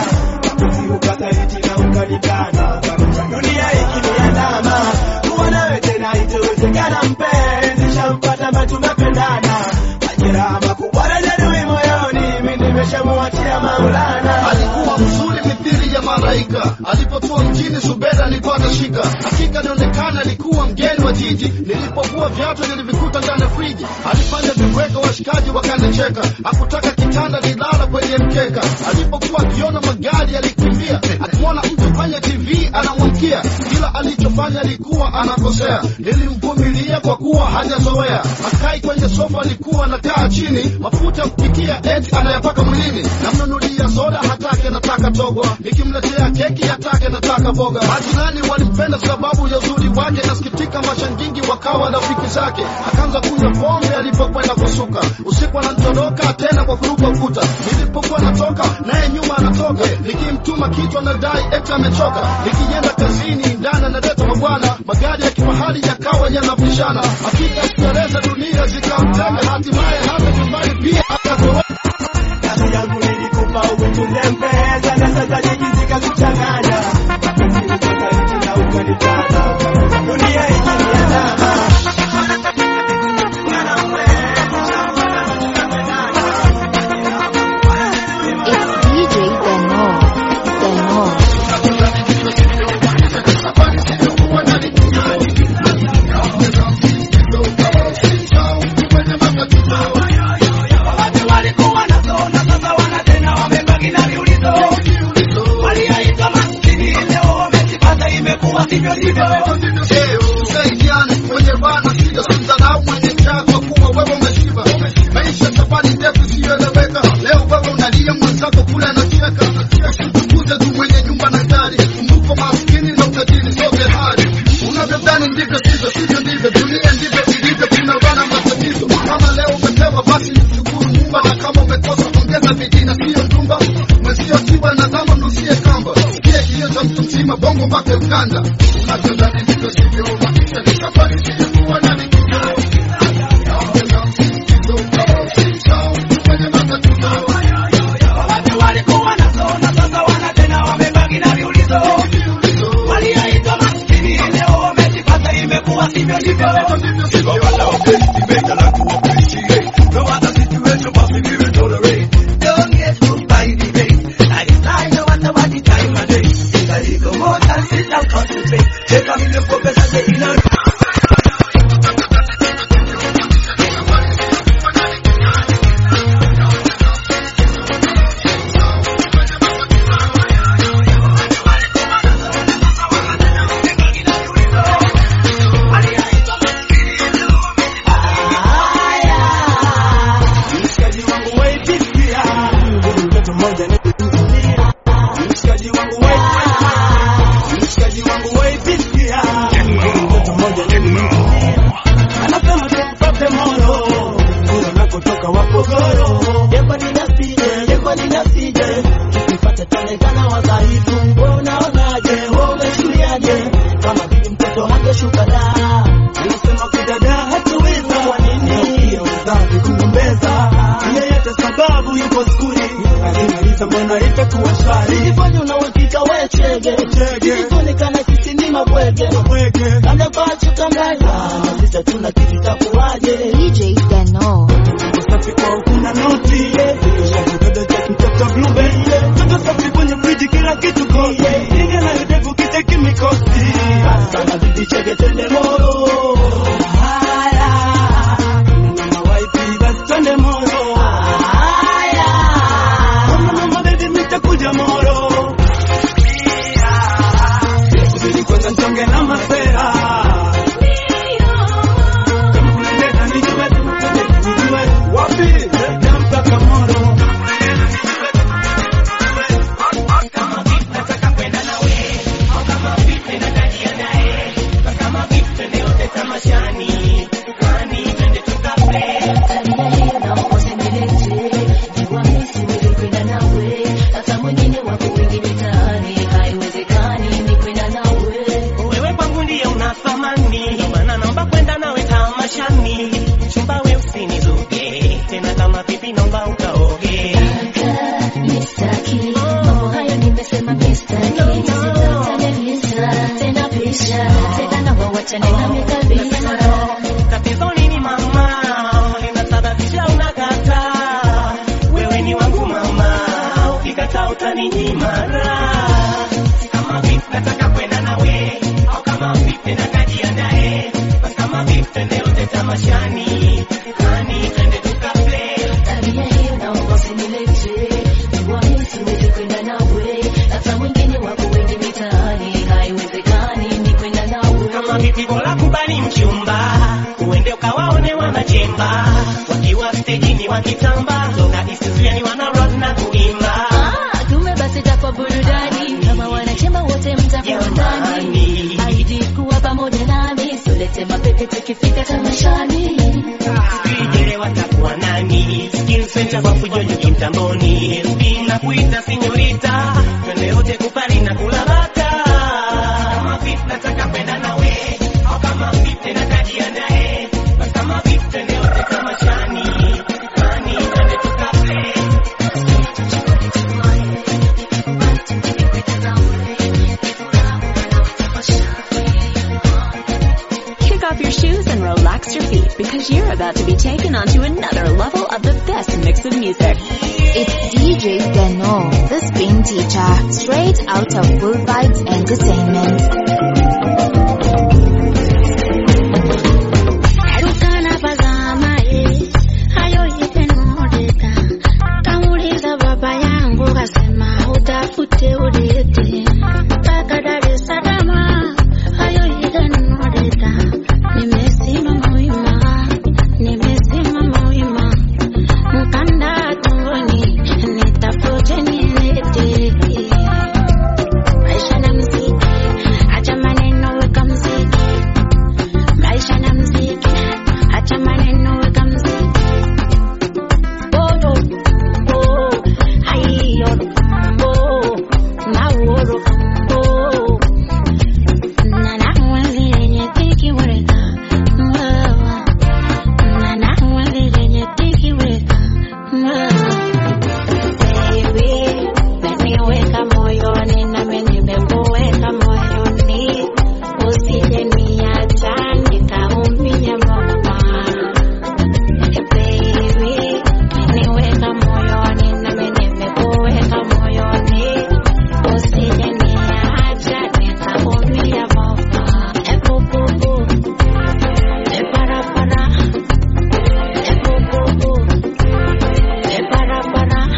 ukasaliti na ukanikana dunia ikiniandama kuwa nawe tena itowezekana mpenzi shampata ma tumependana majeraha makubwa na jeruhi moyoni mi nimeshamuachia maulana alikuwa mzuri mithili ya malaika alipotua mjini subeda alikuwa atashika hakika nionekana alikuwa mgeni wa jiji nilipokuwa viatu nilivikuta ndani ya friji alifanya viweka washikaji wakanicheka hakutaka kitanda nilala kwenye mkeka alipokuwa akiona magari alikimbia akimwona mtu kwenye tv anamwamkia kila alichofanya alikuwa anakosea nilimvumilia kwa kuwa hajazoea akai kwenye sofa alikuwa anakaa chini mafuta ya kupikia eti anayapaka mwilini namnunulia soda hatake nataka togwa nikimletea keki hatake nataka boga majirani walimpenda sababu ya uzuri wake nasikitika mashangingi wakawa rafiki zake akaanza kunywa pombe alipokwenda kusuka usiku anatoroka tena kwa kuruka ukuta nilipokuwa natoka naye nyuma anatoka nikimtuma kitu anadai eti amechoka nikienda kazini ndani analeta mabwana magari ya kifahari yakawa yanapishana hakika starehe za dunia zikamtega hatimaye hata nyumbani pia akatoroka kazi yangu nilikupa umetunde mpesa na sasa jiji zikakuchanganya Nilitoka nchi na ukanitana dunia ikiniandama It's DJ Dano. Dano. walikuwa na zona sasa wana tena wamebaki na viulizo waliaitwa maskini leo wamejipata imekuwa sivyo ndivyo tusaidiane mwenye bana sija simdharau mwenye njaa kwa kuwa wewe umeshiba maisha safari ndefu siyoeleweka leo wewe unalia mwenzako kule anacheka usitukuze tu mwenye nyumba na gari kumbuko maskini na utajiri sote hali unavyodhani ndivyo sivyo sivyo ndivyo dunia ndivyo ilivyo kuna bana matatizo kama leo umepewa basi mshukuru Muumba na kama umekosa ongeza bidii na siyo ndumba mwenzio siwa na zama mnusie kamba sikie kilio cha mtu mzima bongo mpaka Uganda unavyodhani ndivyo sivyo maisha ni safari siyokuwa na likizo watu walikuwa na zona sasa wana tena wamebaki na viulizo waliaitwa maskini leo wamejipata imekuwa sivyo ndivyo No other situation possible we tolerate. Don't get hooked by the bait. I decide no matter what the time of day. If I go more than sit down concentrate. Take a million focus and say, you know. Mshikaji wangu waitikia, mtoto mmoja ni mshikaji wangu waitikia, mshikaji wangu waitikia, mtoto mmoja ni anasema tumpate moyo, kule nakotoka wapogoro, yekwa ninasije, yekwa ninasije, tukipata tuonekana wadhaifu, wewe unaonaje, wewe umechukuliaje, kama vile mtoto hangeshuka daa, nilisema kudada hatuweza, kwa nini hiyo udhambi kugombeza, yeyote sababu yuko skuli, alimaliza mbona itakuwa shwari, ifanye una uhakika we chege, ikionekana sisi ni mabwege, labda kwa chukambaza, na sisi hatuna kitu cha kuwaje, DJ Dano. safi kwa ukuna noti shakudada cha kutata blueberry toto safi kwenye friji kila kitu kosi inga na udevu kicheki mikosi sana bibi chege twende moro haya mama waipi basi twende moro haya mama mama baby mitakuja moro Subiri kwanza nchonge na mapera kama kuna ndeta nijue nijue wapi na mpaka moro wewe kwangu ndiye una thamani, ndio maana naomba kwenda nawe tamashani. Chumba we usinizuge tena, kama pipi naomba ukaoge. Tatizo nini mama, linasababisha unakataa? Wewe ni wangu mama, ukikataa utaninyima raha. Kama vipi nataka kwenda nawe, au kama vipi na kajiandae, basi kama vipi twende yote tamashani, hani twende tukaplay. Tabia hiyo naomba usinilete, jua mimi siwezi kwenda nawe, hata mwingine wako wengi mitaani, haiwezekani ni kwenda nawe. Kama vipi bora kubali mchumba, uende ukawaone wanachemba, wakiwa stejini wakitamba, toka Isuzuani wana rock na kuimba. Ah, kumbe basi itakuwa burudani kama wanachemba wote mtakuwa ndani. Ahidi kuwa pamoja nami, so let's sema pepe tukifika tamashani Vijere watakuwa nani? Skill center kwa fujojo kimtamboni. Bila kuita sinyorita, twende wote kupari na kula bata. Kama vipi nataka kwenda nawe, au kama vipi tena kajiandae. Basi kama vipi twende wote tamashani. Mani, twende tukaple. Kick off your shoes and relax your feet because you're about to be taken onto another level of the best mix of music. It's DJ Deno, the spin teacher, straight out of Full Vibes Entertainment. Erukana pazama eh, hayo ipenodeka. Kamuuliza baba yangu kasema utafute ulete. Mpaka Dar es Salaam, hayo ipenodeka. Nimesimama wima, nimesimama wima. Mkanda tumboni, nitafute nilete. Maisha na mziki, acha maneno weka mziki. Maisha na mziki, acha maneno weka mziki. Oro, oh, aiyo, oh, maoro, oh. Nana wali yenye tiki weka, mwawa. Nana wali yenye tiki weka, mwawa. Baby, umeniweka moyoni nami nimekuweka moyoni, usije niacha nikaumia mama. Baby, umeniweka moyoni nami nimekuweka moyoni, usije niacha nikaumia mama. Epupupu, eparapara, epupupu, eparapara.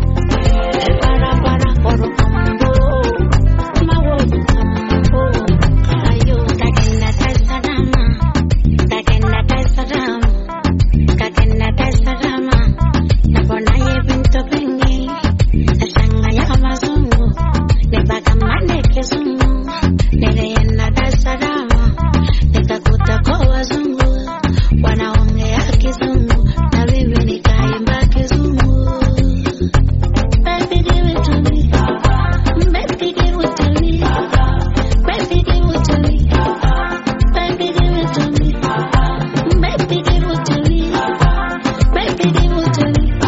Wanaongea kizungu na mimi nikaimba kizungu Baby, give it to me. Baby, give it to me. Baby, give it to me. Baby, give it to me. Baby, give it to me. Baby, give it to me.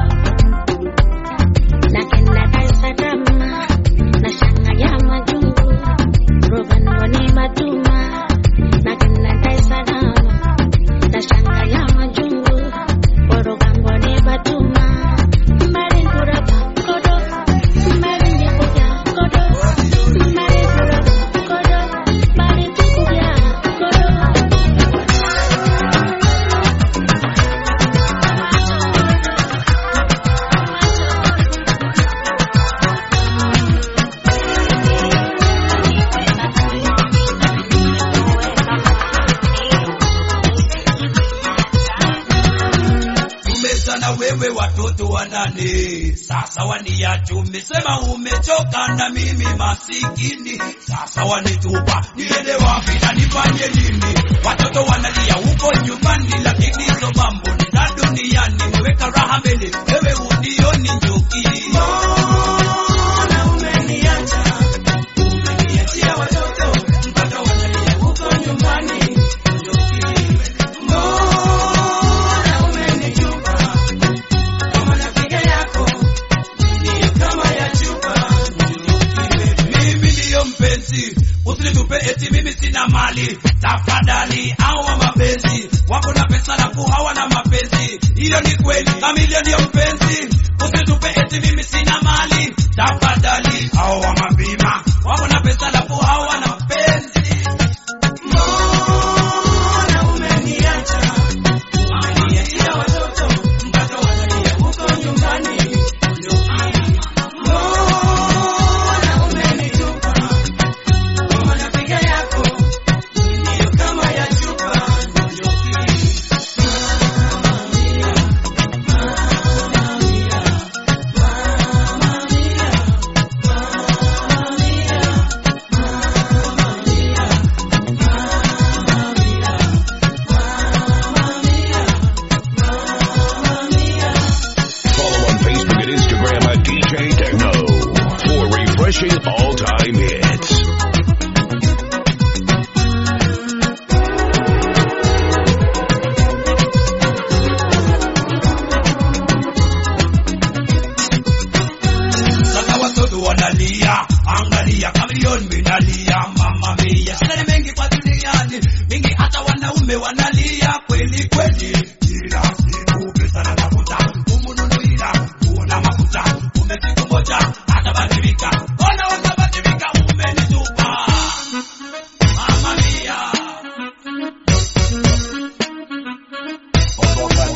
Nakenda Dar es Salaam, nashanganya majungu, Rugano matuma. Nakenda Dar es Salaam, nashanganya majungu, Rugano ni matuma. Mbali kurapa kodo, mbali nikuja kodo, mbali kurapa kodo, mbali tukuja kodo. tumezana wewe watoto wanane sasa waniacha umesema umechoka na mimi masikini sasa wanitupa niende wapi na nifanye nini watoto wanalia huko nyumbani lakini hizo mambo ni za duniani weweka raha mbele wewe unioni njoki Mbona umeniacha? Umeniachia watoto mpaka wanalia huko nyumbani njoki Mbona umenitupa kama napiga yako ndiyo kama ya chupa mimi ndiyo mpenzi usinitupe eti mimi sina mali tafadhali hawa mapenzi wako na pesa lafu hawana mapenzi hilo ni kweli kamilio ndiyo mpenzi usinitupe eti mimi sina mali tafadhali hawa mabima wako na pesa lafu hawana mapenzi mbona umeniacha umeniachia watoto mpaka wanalia huko nyumbani mbona umenitupa kama napiga yako ndiyo kama ya chupa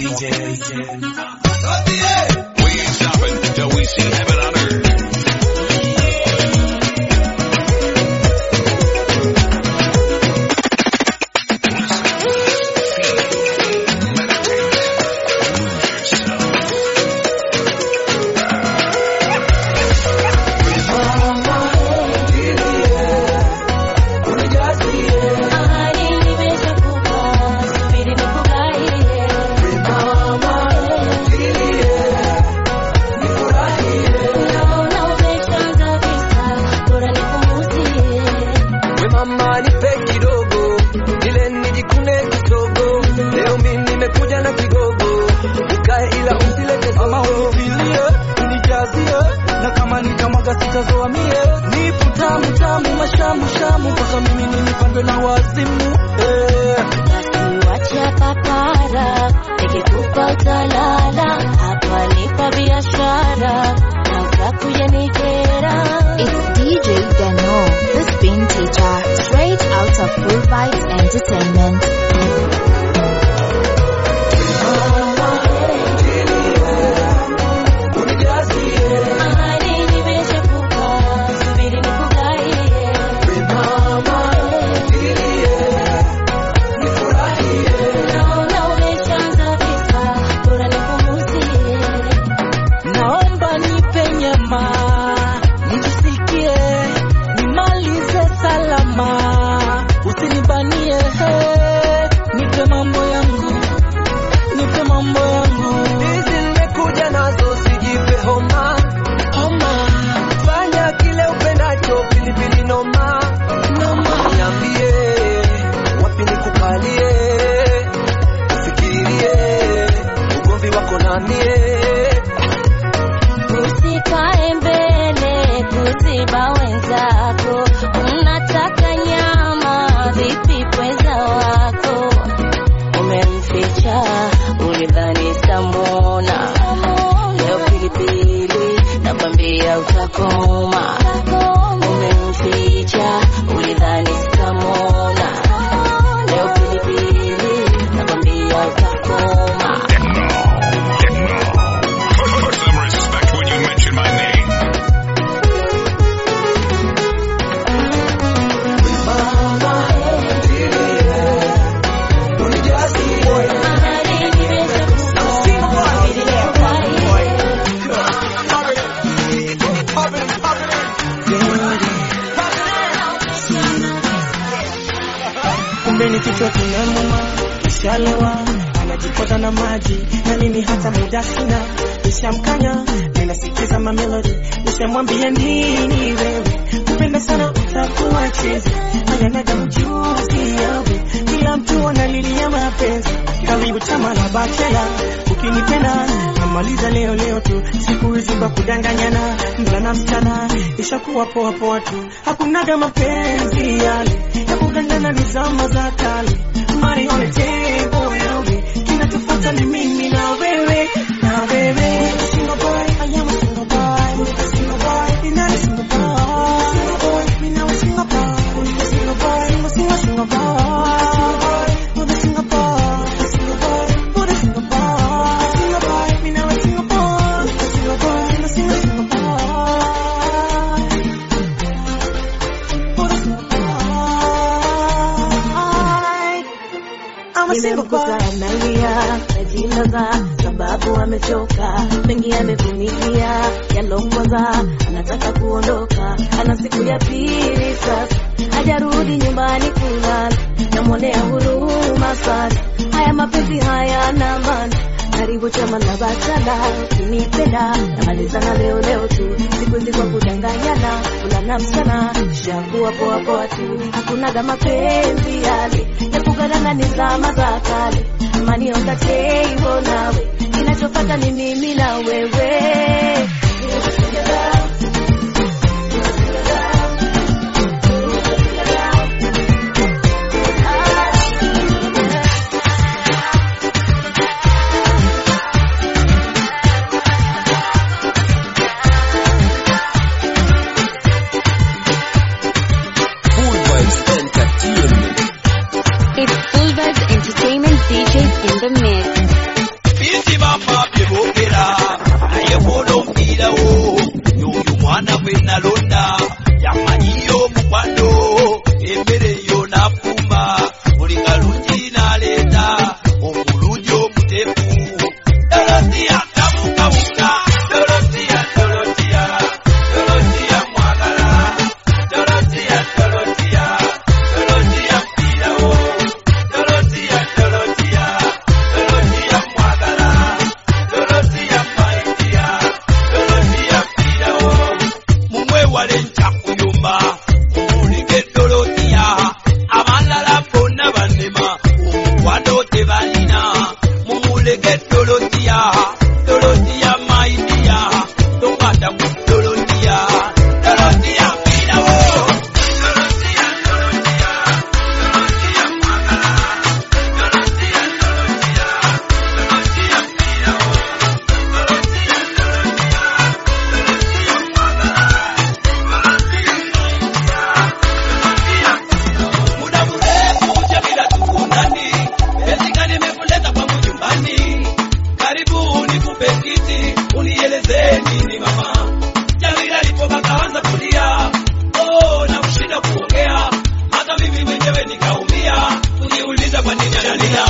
DJ. We ain't stopping until we see heaven on earth. We mama nipe kidogo ile nijikune kidogo leo mimi nimekuja na kigogo ukae ila usilete Mama unifilie, unijazie na kama nitamwaga sitazoa mie nipo tamu tamu mashamu shamu mpaka mimi nilipandwe na wazimu eh. Wacha papara, nikikupa utalala, hapa nipa biashara, na utakuja nikera. It's DJ Dano, the spin teacher, straight out of Full Vibes Entertainment. Ahadi nimeshakupa, subiri nikugaie. Naona umeshaanza visa, bora nipumuzie. Naomba nipe nyama nijisikie, nimalize salama, usinibanie he, nipe mambo yangu, nipe mambo yangu. hizi nimekuja nazo sijipe homa homa fanya kile upendacho pilipili noma noma niambie wapi nikukalie ufikirie ugomvi wako na mie Usikae mbele kuziba wenzako, unataka nyama vipi pweza wako? Umemficha ulidhani samona, leo pilipili nakwambia utakoma. Umemficha ulidhani samona, leo pilipili nakwambia utakoma. Put some respect when you mention my name. kumbe ni kichwa kinamuma ishalewa anajipota na maji na mimi hata muda sina nishamkanya ninasikiza mamelodi nishamwambia nini wewe kupenda sana utakuwa chezi ayanaga mjuzi yawe kila mtu analilia mapenzi karibu chama la bachela ukinipenda namaliza leo leo tu siku hizi kwa kudanganyana mvulana msichana ishakuwa poa poa tu hakunaga mapenzi yale ya kugandana ni zama za kale money on the table yawe kinachofata ni mimi na wewe na wewe single boy I am a single boy single boy you're not a single boy single boy me now a single boy single boy single single single boy with a single boy single boy with a single boy single boy me now a single boy single boy single single single boy with a single I'm a single boy analia najilaza sababu amechoka mengi amevumilia yalongoza anataka kuondoka ana siku ya pili sasa hajarudi nyumbani kulala namwonea huruma sana haya mapenzi hayana maana karibu chama la bachala ukinipenda namalizana leo leo tu siku hizi kwa kudanganyana kulana mchana shakuwa poa poa tu hakunaga mapenzi yale ya kuganana ni zama za kale mani on the table nawe kinachofata ni mimi na wewe Full Vibes Entertainment It's Full Vibes Entertainment DJs in the mix. muleke dolotia dolotia maidia topata ku dolotia dolotia pinawo muda mrefu Jamila tuko ndani, Jessica nimekuleta kwangu nyumbani, karibu nikupe kiti unieleze nini mama. Jamila alipoka kaanza kulia, oh, na kushinda kuongea, hata mimi mwenyewe nikaumia, kujiuliza kwa nini analia.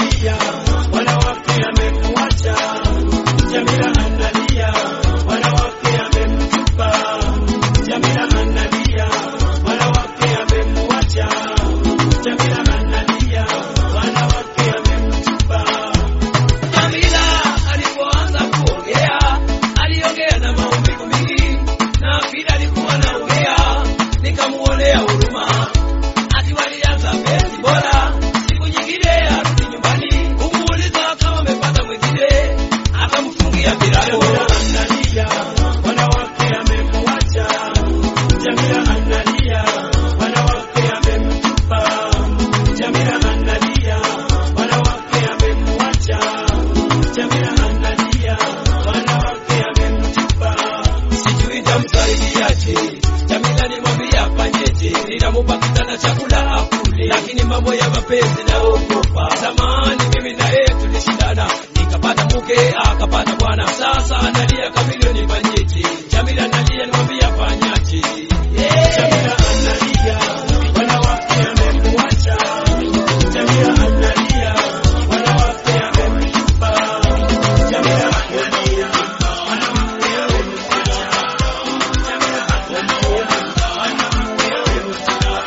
Wanawake amemwacha Jamila analia, wanawake amemtupa Jamila analia, wanawake amemwacha Jamila analia, wanawake amemtupa. Jamila alipoanza kuongea, aliongea na maumivu mingi, na vile alikuwa anaongea, nikamuonea huruma. Ati walianza penzi bora, siku nyingine arudi nyumbani, kumuuliza kama amepata mwingine, akamfungia milango. Analia, wanawake amemwacha. Jamila analia, wanawake amemtupa. Jamila analia, wanawake amemwacha. Jamila analia, wanawake amemtupa. Sijui tamsaidiaje. Jamila nimwambia afanyeje, ninamupa kitanda chakula akule, lakini mambo ya mapenzi naogopa. Zamani mimi na yeye tulishindana, nikapata mke akapata bwana, sasa analia kamilioni, nifanyeje? Jamila analia, nimwambia afanyaje? Yeah. Jamila analia, wanawake amemwacha. Jamila analia, wanawake amemtupa. Jamila analia, wanawake amemwacha. Jamila analia, wanawake amemtupa.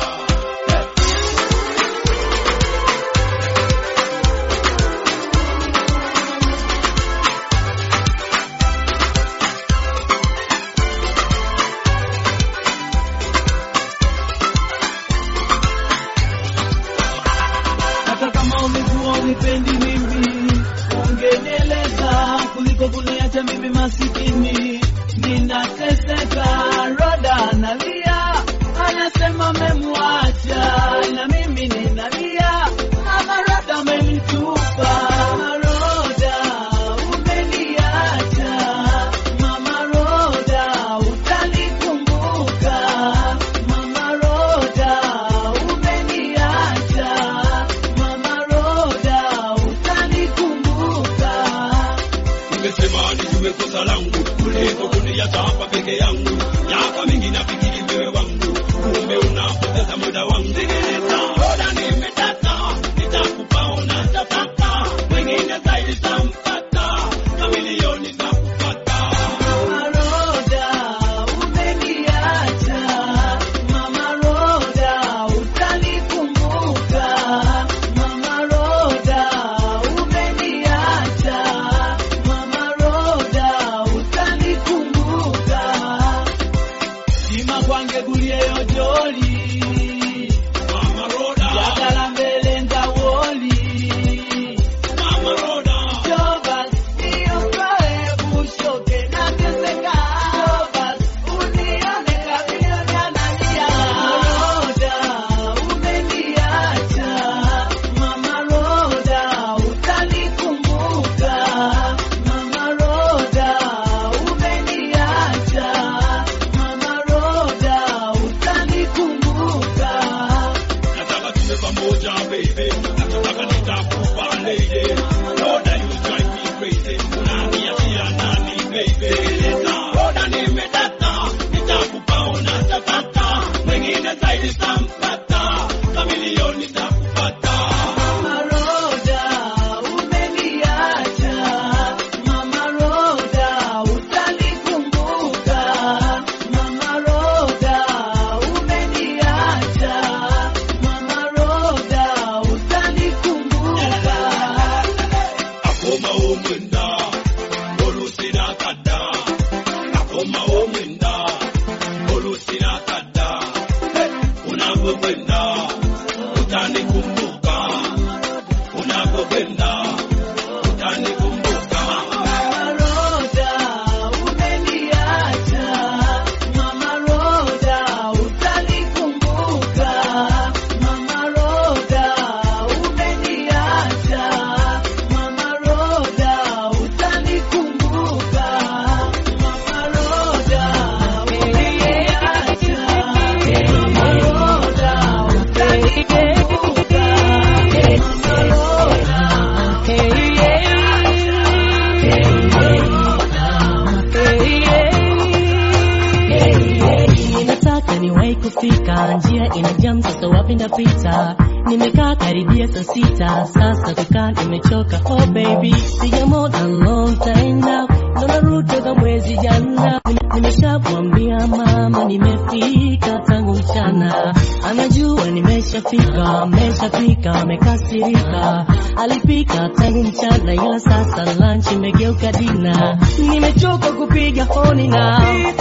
hata kama umekuwa unipendi mimi ungenieleza kuliko kuniacha mimi masikini ninateseka roda analia anasema memwacha na mimi ninalia mama roda amenitupa roda umeniacha mama roda utanikumbuka mama roda umeniacha mama roda utanikumbuka Nimesema nijue kosa langu kuliko kuniacha hapa peke yangu. Miaka mingi nafikiri wewe wangu, kumbe unapoteza muda wangu. Sikiliza, bora nimetaka, nitakupa unachotaka, wengine zaidi tampata, na milioni takupata. Mama Roda, umeniacha. Mama Roda, utanikumbuka. Mama Roda, umeniacha. Mama Roda, utanikumbuka. Sima kwange gulie yojoli. Mama Roda, yagala mbele ngawoli. Mama Roda, Jobas, niokoe bushoke nateseka. Jobas, unione kamilioni analia. Roda, umeniacha. Mama Roda, utanikumbuka. Mama Roda, umeniacha. Mama Roda, utanikumbuka. nataka tuwe pamoja baby, nataka nitakupa lady. Roda, you drive me crazy, unaniachia nani baby? Sikiliza, Roda, nimetaka, nitakupa unachotaka, wengine zaidi tampata, kamilioni takupata. Mama Roda, umeniacha. Mama Roda, utanikumbuka. Mama Roda, umeniacha. Mama Roda, utanikumbuka. Akoma omwenda, olusina kadda. Akoma omwenda, olusina kadda. Unapokwenda, utanikumbuka. Unapokwenda, njia ina jam sasa wapi ndapita nimekaa karibia saa sita sasa kukaa nimechoka oh baby piga more than long time now naona route za mwezi jana nimeshamwambia mama nimefika tangu mchana anajua nimeshafika ameshafika amekasirika alipika tangu mchana ila sasa lunch imegeuka dina nimechoka kupiga honi na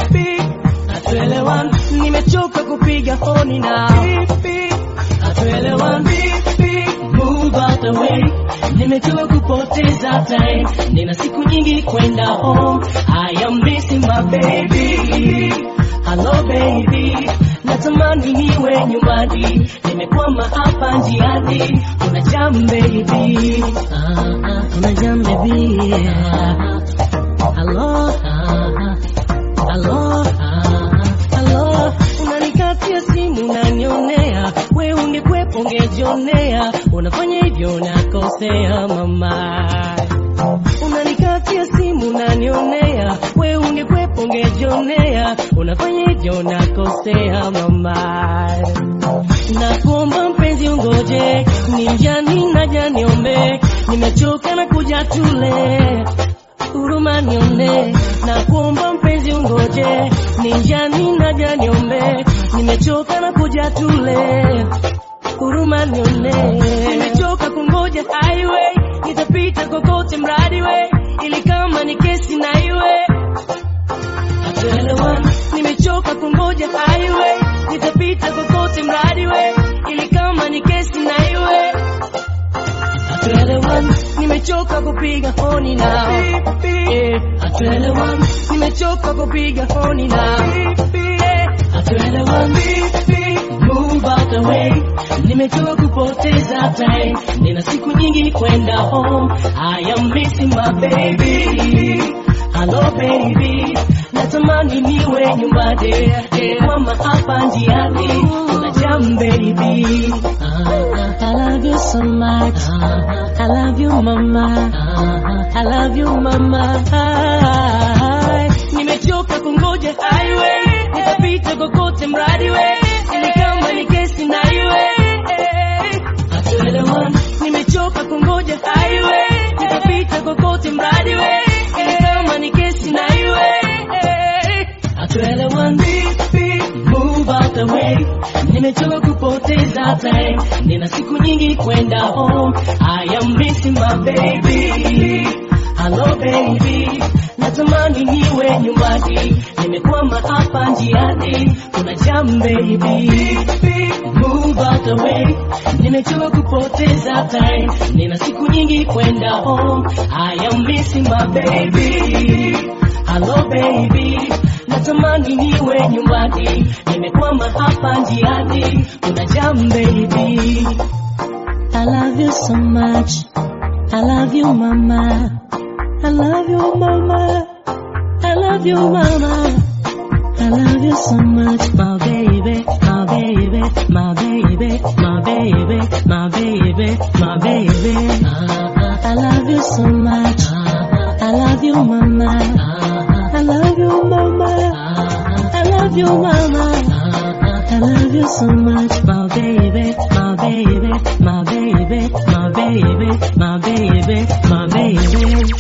hatuelewani nimechoka kupiga honi na hatuelewani move out the way nimechoka kupoteza time nina siku nyingi kwenda home i am missing my baby hello baby natamani niwe nyumbani nimekwama hapa njiani kuna jam baby ah, ah, kuna jam baby ah, hello ah, hello hello unanikatia simu unanionea we ungekwepo ungejionea unafanya hivyo unakosea mama unanikatia simu unanionea we ungekwepo ungejionea unafanya hivyo unakosea mama nakuomba mpenzi ungoje ni mjani naja niombe nimechoka na kuja tule huruma nione na kuomba mpenzi ungoje ni njani naja niombe nimechoka na kuja tule huruma nione nimechoka kungoja highway nitapita kokote mradi we ili kama ni kesi na iwe hatuelewani nimechoka kungoja highway nitapita kokote mradi we ili kama ni kesi na iwe hatuelewani nimechoka kupiga honi na Eh, hatuelewani nimechoka kupiga honi na Eh, hatuelewani move out the way nimechoka kupoteza time nina siku nyingi kwenda home i am missing my baby hello baby natamani niwe nyumbani Eh, mama hapa njiani kuna jam baby Ah, I love you so much I love you mama I love you mama nimechoka kungoja highway nitapita kokote mradi we ili kama ni kesi na iwe hatuelewani nimechoka kungoja highway nitapita kokote mradi we ili kama ni kesi na iwe hatuelewani move out the way nimechoka kupoteza time nina siku nyingi kwenda home i am missing my baby hello baby natamani niwe nyumbani nimekwama hapa njiani kuna jam baby move out the way nimechoka kupoteza time nina siku nyingi kwenda home i am missing my baby hello baby natamani niwe nyumbani nimekwama hapa njiani kuna jam baby I love you so much I love you mama I love you mama I love you mama I love you so much my baby my baby my baby my baby my baby my baby I love you so much I love you mama I love you mama I love you mama I love you so much my baby my baby my baby my baby my baby my baby